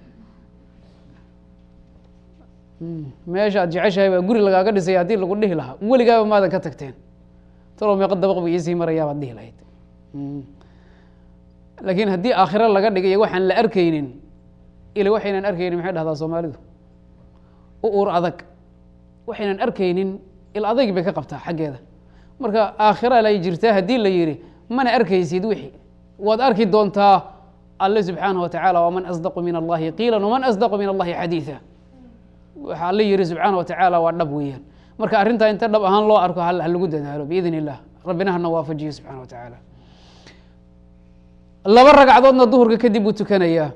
meesha aad jeceshahay baa guri lagaaga dhisaya haddii lagu dhihi lahaa weligaaba maadan ka tagteen talow meeqa dabaq ba iisii marayaa baad dhihi lahayd laakiin haddii aakhiro laga dhigayo waxaan la arkaynin ila waxaynan arkaynin maxay dhahdaa soomaalidu u uur adag waxaynan arkaynin il adayg bay ka qabtaa xaggeeda marka aakhira lay jirtaa haddii la yihi mana arkaysid wixii waad arki doontaa alle subxaanaه wa tacaala waman asdaqu min allahi qiila waman asdaqu min allahi xadiiثa waxa alle yihi subxaana wa tacaala waa dhab weeyaan marka arrintaa inta dhab ahaan loo arko ha lagu dadaalo biidn illah rabbina hana waafajiyo subxana wa tacaala laba ragcadoodna duhurka kadib buu tukanayaa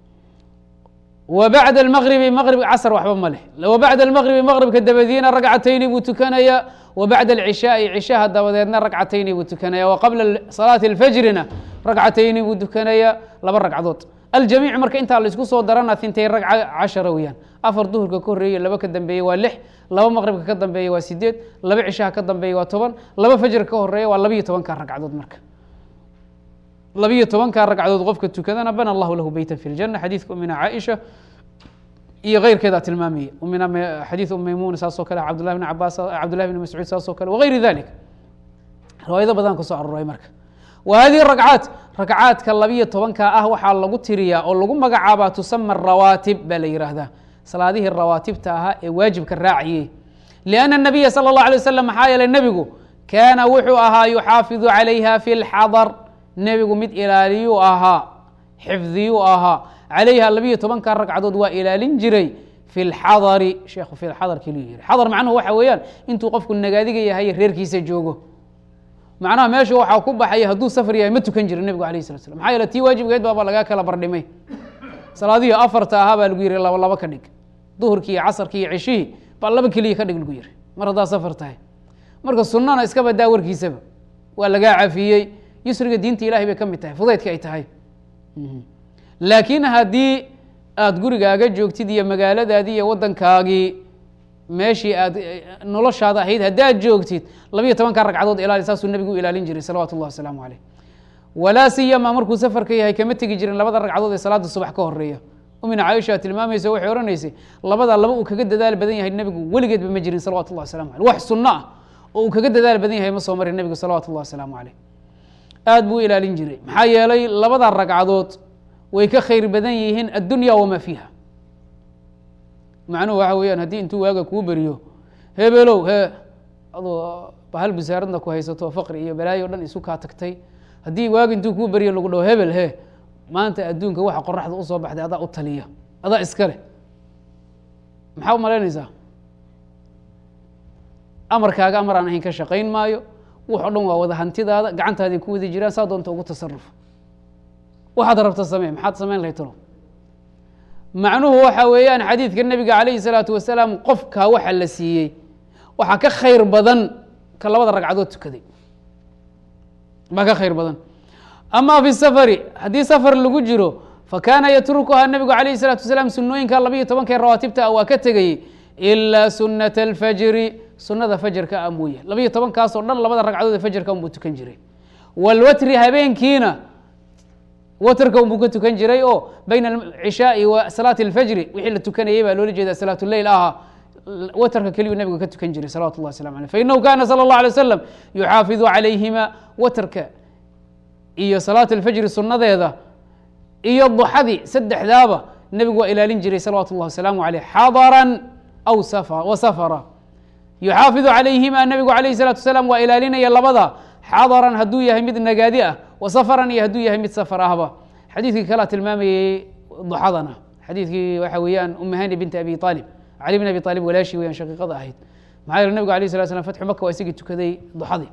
wa bacda almaqribi maqrib casr waxba ma leh wa bacda almaqribi maqribka dabadiina ragcatayni buu tukanayaa wa bacda alcishaai cishaha dabadeedna ragcatayni buu tukanaya wa qabla salaati alfajrina ragcatayni buu tukanayaa laba ragcadood aljamiic marka intaa la isku soo darana hintay ragca cashara weeyaan afar duhurka ka horreeye laba ka dambeeye waa lix laba maqribka ka dambeeye waa sideed laba cishaha ka dambeeye waa toban laba fajrka ka horeeya waa labiyo tobanka ragcadood marka labiyo tobanka ragcadood qofka tukadana bana allahu lahu beyta fi ljana xadiidka umina caaisha iyo keyrkeeda tilmaamaya umina xadiid um maymuna saasoo kale cabdullahi bn cabaas cabdullahi bn mascuud saasoo kale wagayri dalik riwaayado badan kusoo aroray marka wa hadihi ragcaat ragcaadka labiyo tobanka ah waxaa lagu tiriyaa oo lagu magacaabaa tusama rawaatib baa la yidhaahdaa salaadihii rawaatibta ahaa ee waajibka raaciyey lianna nabiya sala اllah alay wasalam maxaa yeeley nebigu kaana wuxuu ahaa yuxaafidu calayha fi lxadar nebigu mid ilaaliyuu ahaa xifdiyuu ahaa calayha labiyo tobanka ragcadood waa ilaalin jiray fi lxadari sheekhu fi lxadar keliyu yihi xadar macnuhu waxa weeyaan intuu qofku nagaadiga yahay reerkiisa joogo macnaha meesha waxaa ku baxaya hadduu safar yahay ma tukan jirin nebigu alayh slat slam maxaa yeele tii waajibkeed baaba lagaa kala bardhimay salaadihii afarta ahaa baa lagu yihi laba laba ka dhig duhurkii iyo casarkii iyo ceshihii baa laba keliya ka dhig lagu yihi mar haddaa safar tahay marka sunnana iska badaa warkiisaba waa lagaa cafiyey yusriga diinta ilahay bay ka mid tahay fudaydka ay tahay laakiin haddii aada gurigaaga joogtid iyo magaaladaadii iyo waddankaagii meeshii aad noloshaada ahayd haddaad joogtid labiyo tobanka ragcadood ilaali saasuu nebigu u ilaalin jiray salawatu llah wasalaamu caleyh walaa siyama markuu safarka yahay kama tegi jirin labada ragcadood ee salaada subax ka horeeya umina caaisha tilmaamaysa waxay odhanaysay labadaa laba uu kaga dadaal badan yahay nebigu weligeedba ma jirin salawatu llah waslamu aleyh wax sunno ah oo uu kaga dadaal badan yahay ma soo marin nebigu salawatu llah wasalaamu caleyh aad buu u ilaalin jiray maxaa yeelay labada ragcadood way ka khayr badan yihiin addunya wamaa fiiha macnuhu waxa weeyaan haddii intuu waaga kuu beriyo hebelow hee adoo bahal busaaradna ku haysato faqri iyo balaayo o dhan isu kaa tagtay haddii waaga intuu kuu beriyo lagu dhaho hebel he maanta adduunka waxa qoraxda usoo baxday adaa u taliya adaa iska leh maxaa u malaynaysaa amarkaaga amar aan ahayn ka shaqayn maayo wax o dhan waa wada hantidaada gacantaadii ku wadi jiraan saa doonta ugu tasaruf waxaad rabta samee maxaad samayn lahay talo macnuhu waxa weeyaan xadiidka nebiga calayhi salaatu wasalaam qofka waxa la siiyey waxaa ka khayr badan ka labada ragcadood tukaday baa ka khayr badan ama fi safari haddii safar lagu jiro fakaana yatrukuhaa nebigu calayhi salaatu wasalaam sunooyinka labiyo tobankae rawaatibta ah waa ka tegayey ilaa sunata alfajri sunada fajarka ah mooye labiyo tobankaasoo dhan labada ragcadood ee fajarka unbuu tukan jiray walwatri habeenkiina watrka unbuu ka tukan jiray oo bayna alcishaai wa salaati alfajri wixii la tukanayay baa loola jeeda salaatu leyl ahaa watrka keliyuu nabigu ka tukan jiray salawatu llah waslamu aleyh fainahu kana sala اllah alay wasalam yuxaafidu calayhima watrka iyo salaat alfajri sunadeeda iyo duxadii saddexdaaba nebigu waa ilaalin jiray salawaatu اllah wasalaamu aleyh xadaran aw wa safara yuxaafidu calayhima nebigu alayh الsalatu wasalaam waa ilaalinaya labada xadaran hadduu yahay mid nagaadi ah wa safaran iyo hadduu yahay mid safar ahba xadiidkii kalea tilmaamayey duxadana xadiidkii waxa weeyaan umahani binti abi aalib cali bin abi aalib walaashi weyaan shaqiiqada ahayd maxaa yeele nebigu alayh slat slam fatxu maka waa isagii tukaday duxadii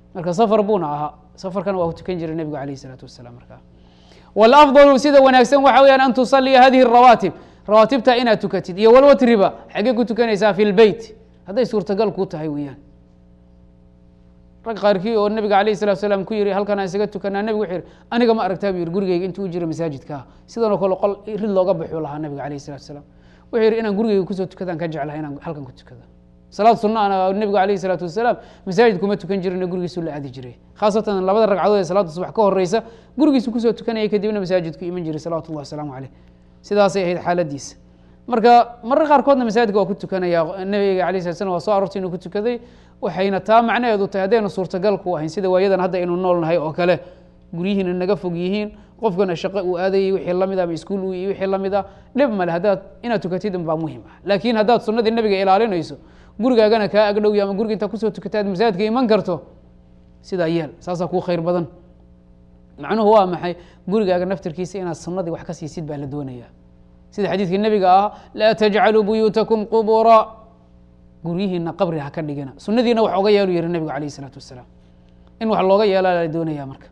marka safar buuna ahaa safarkana waa ku tukan jiray nebigu alayh isalaatu wasalaam markaa wاlafضlu sida wanaagsan waxa weyaan an tusaliya hadihi الrawaatib rawaatibta inaad tukatid iyo walwatriba xaggee ku tukanaysaa fi lbeyt hadday suurtagal kuu tahay weeyaan rag qaarkii oo nabiga alayh الsalatu salaam ku yihi halkan aan isaga tukanaa nebigu wuxuu yihi aniga ma aragtaa bu yihi gurigeyga intuu u jira masaajidkaa sidanoo kale qol rid looga baxuu lahaa nabiga alayh الsalatu salaam wuxuu yihi inaan gurigeyga kusoo tukadaan ka jeclahay inaan halkan ku tukada salaad sunna ana nebigu alayh الsalaatu wasalaam masaajid kuma tukan jirina gurigiisu la aadi jiray khaasatan labada ragcadood ee salaada subax ka horeysa gurigiisu kusoo tukanayay kadibna masaajidku iman jiray salawatu llahi wasalaamu caleyh sidaasay ahayd xaaladiisa marka marar qaarkoodna masaajidka waa ku tukanaya nebiga alay slat slam waa soo aroortay inuu ku tukaday waxayna taa macnaheedu tahay haddaynu suurtagal ku ahayn sida waayadan hadda aynu nool nahay oo kale guryihiina naga fog yihiin qofkana shaqo uu aadayay wixii lamid ama iskuul u wixii lamid a dhib male haddaad inaad tukatid baa muhim ah laakiin haddaad sunnadii nabiga ilaalinayso gurigaagana kaa agdhowya ama guriga intaa kusoo tukata aad masaajidka iman karto sidaa yeel saasaa kuu khayr badan macnuhu waa maxay gurigaaga naftirkiisa inaad sunnadii wax ka siisid baa la doonaya sida xadiidkii nebiga ah laa tajcaluu buyuutakum qubura guryihiina qabri ha ka dhigina sunadiina wax oga yeelu yihi nebigu alayh isalaatu wasalaam in wax looga yeelaa la doonaya marka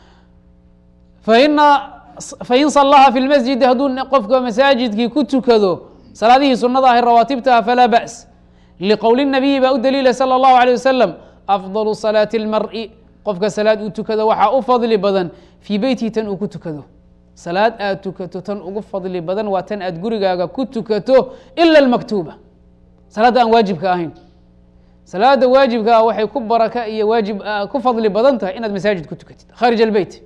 faina fain salaha fi lmasjidi hadduu qofka masaajidkii ku tukado salaadihii sunada ahi rawaatibtaha falaa ba's liqowli nabiyi baa u daliila salى اllahu alيه wasalam afضal salaati اlmari qofka salaad uu tukado waxaa u fadli badan fii beytihi tan uu ku tukado salaad aad tukato tan ugu fadli badan waa tan aad gurigaaga ku tukato ila اlmaktuuba salaadda aan waajibka ahayn salaada waajibka ah waxay ku baraka iyo waajib ku fadli badan tahay inaad masaajid ku tukatid khaarij albeyt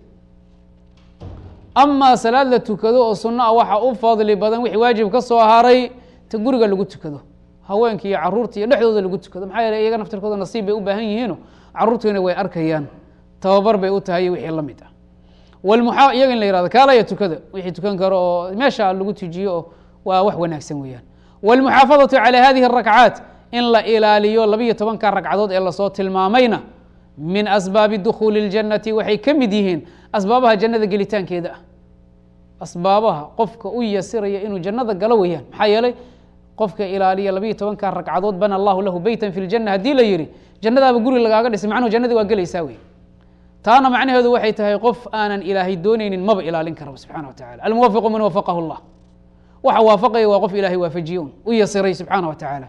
amaa salaad la tukado oo sunno ah waxaa u fadli badan wixii waajib ka soo haray ta guriga lagu tukado haweenka iyo caruurta iyo dhexdooda lagu tukado maxaa yeele iyaga naftirkooda nasiib bay u baahan yihiino caruurtiina way arkayaan tababar bay u tahay wixii la mid ah walmuxa iyaga in la yihahdo kaalaya tukada wixii tukan karo oo meesha lagu tujiyo oo waa wax wanaagsan weeyaan wاlmuxaafadaةu calى hadihi الrakcaat in la ilaaliyo labiyo tobanka ragcadood ee lasoo tilmaamayna min asbaabi dukhuuli اljannati waxay ka mid yihiin asbaabaha jannada gelitaankeeda ah asbaabaha qofka u yasiraya inuu jannada galo weeyaan maxaa yeelay qofka ilaaliya labiyo tobanka ragcadood bana allahu lahu beyta fi اljanna haddii la yihi jannadaaba guri lagaaga dhisay macnuhu jannadii waa gelaysaa wey taana macnaheedu waxay tahay qof aanan ilaahay dooneynin maba ilaalin karaba subxana wa tacala almuwafiqu man wafaqahu اllah waxa waafaqaya waa qof ilahay waafajiye un u yasiray subxaana wa tacaala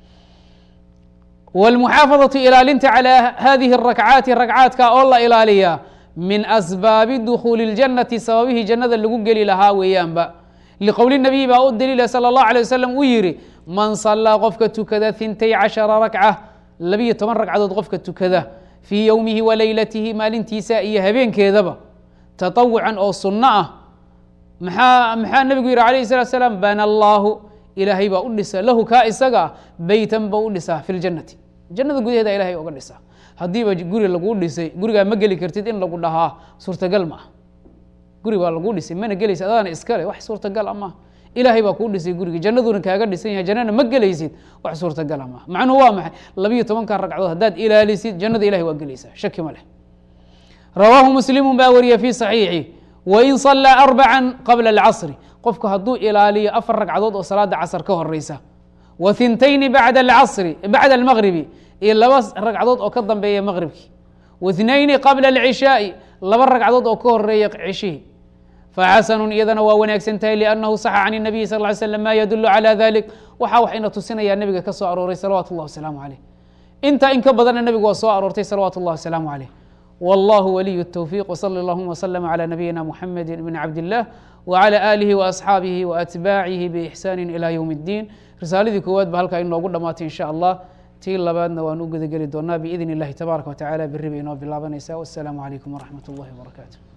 wاlmuxaafadaةu ilaalinta calى hadihi الrakcaati ragcaadka oo la ilaaliyaa min asbaabi dukhuuli اljannati sababihii jannada lagu geli lahaa weeyaanba liqowli nabiyi baa u daliila salى اllahu alيه wasalam uu yihi man salaa qofka tukada hintay cashara rakca labiyo toban ragcadood qofka tukada fii yowmihi wa leylatihi maalintiisa iyo habeenkeedaba taطawucan oo sunno ah maxaa maxaa nebigu yihi alayh الsalatu slaam bana allahu ilaahay baa u dhisa lahu kaa isaga ah beytan ba u dhisaa fi ljannati jannada gudaheeda ilahay oga dhisaa haddiiba guri laguu dhisay gurigaa ma geli kartid in lagu dhahaa suurtagal ma ah guri baa laguu dhisay mana gelaysid adaana iskale wax suurtagal a maaha ilaahay baa kuu dhisay gurigi jannaduna kaaga dhisan yahay jannana ma gelaysid wax suurtagala maaha macnuhu waa maxay labiyo tobanka ragcadood haddaad ilaalisid jannada ilahay waa gelaysaa shaki ma leh rawaahu muslimu baa wariya fi صaxiixi wain salaa arbaca qabla اlcasri qofku hadduu ilaaliyo afar ragcadood oo salaada casr ka horeysa wa hintayni bacda alcasri bacda almagribi iyo laba ragcadood oo ka dambeeya maqribkii wa ithnayni qabla alcishaai laba ragcadood oo ka horeeya cishihii faxasanu iyadana waa wanaagsan tahay liannahu saxa can الnabiyi sal ly slam ma yadulu calى dalik waxa waxayna tusinayaa nebiga ka soo arooray salawatu اllah wasalaamu caleyh intaa in ka badanna nebigu waa soo aroortay salawaatu اllah wasalaamu caleyh والله ولي التوفيق وصلى اللهم وسلم على نبينا محمد بن عبد الله وعلى آله وأصحاabه وأتباعه بإحسان إلى يوم الدين risaaladii koowaad ba halkaa inoogu dhamaatay in shاء allah tii labaadna waan u gudageli doonaa بإذن الlahi تبارك وتعالى beri bay inoo bilaabanaysaa والسلام عليكم ورحمة الله وبركاته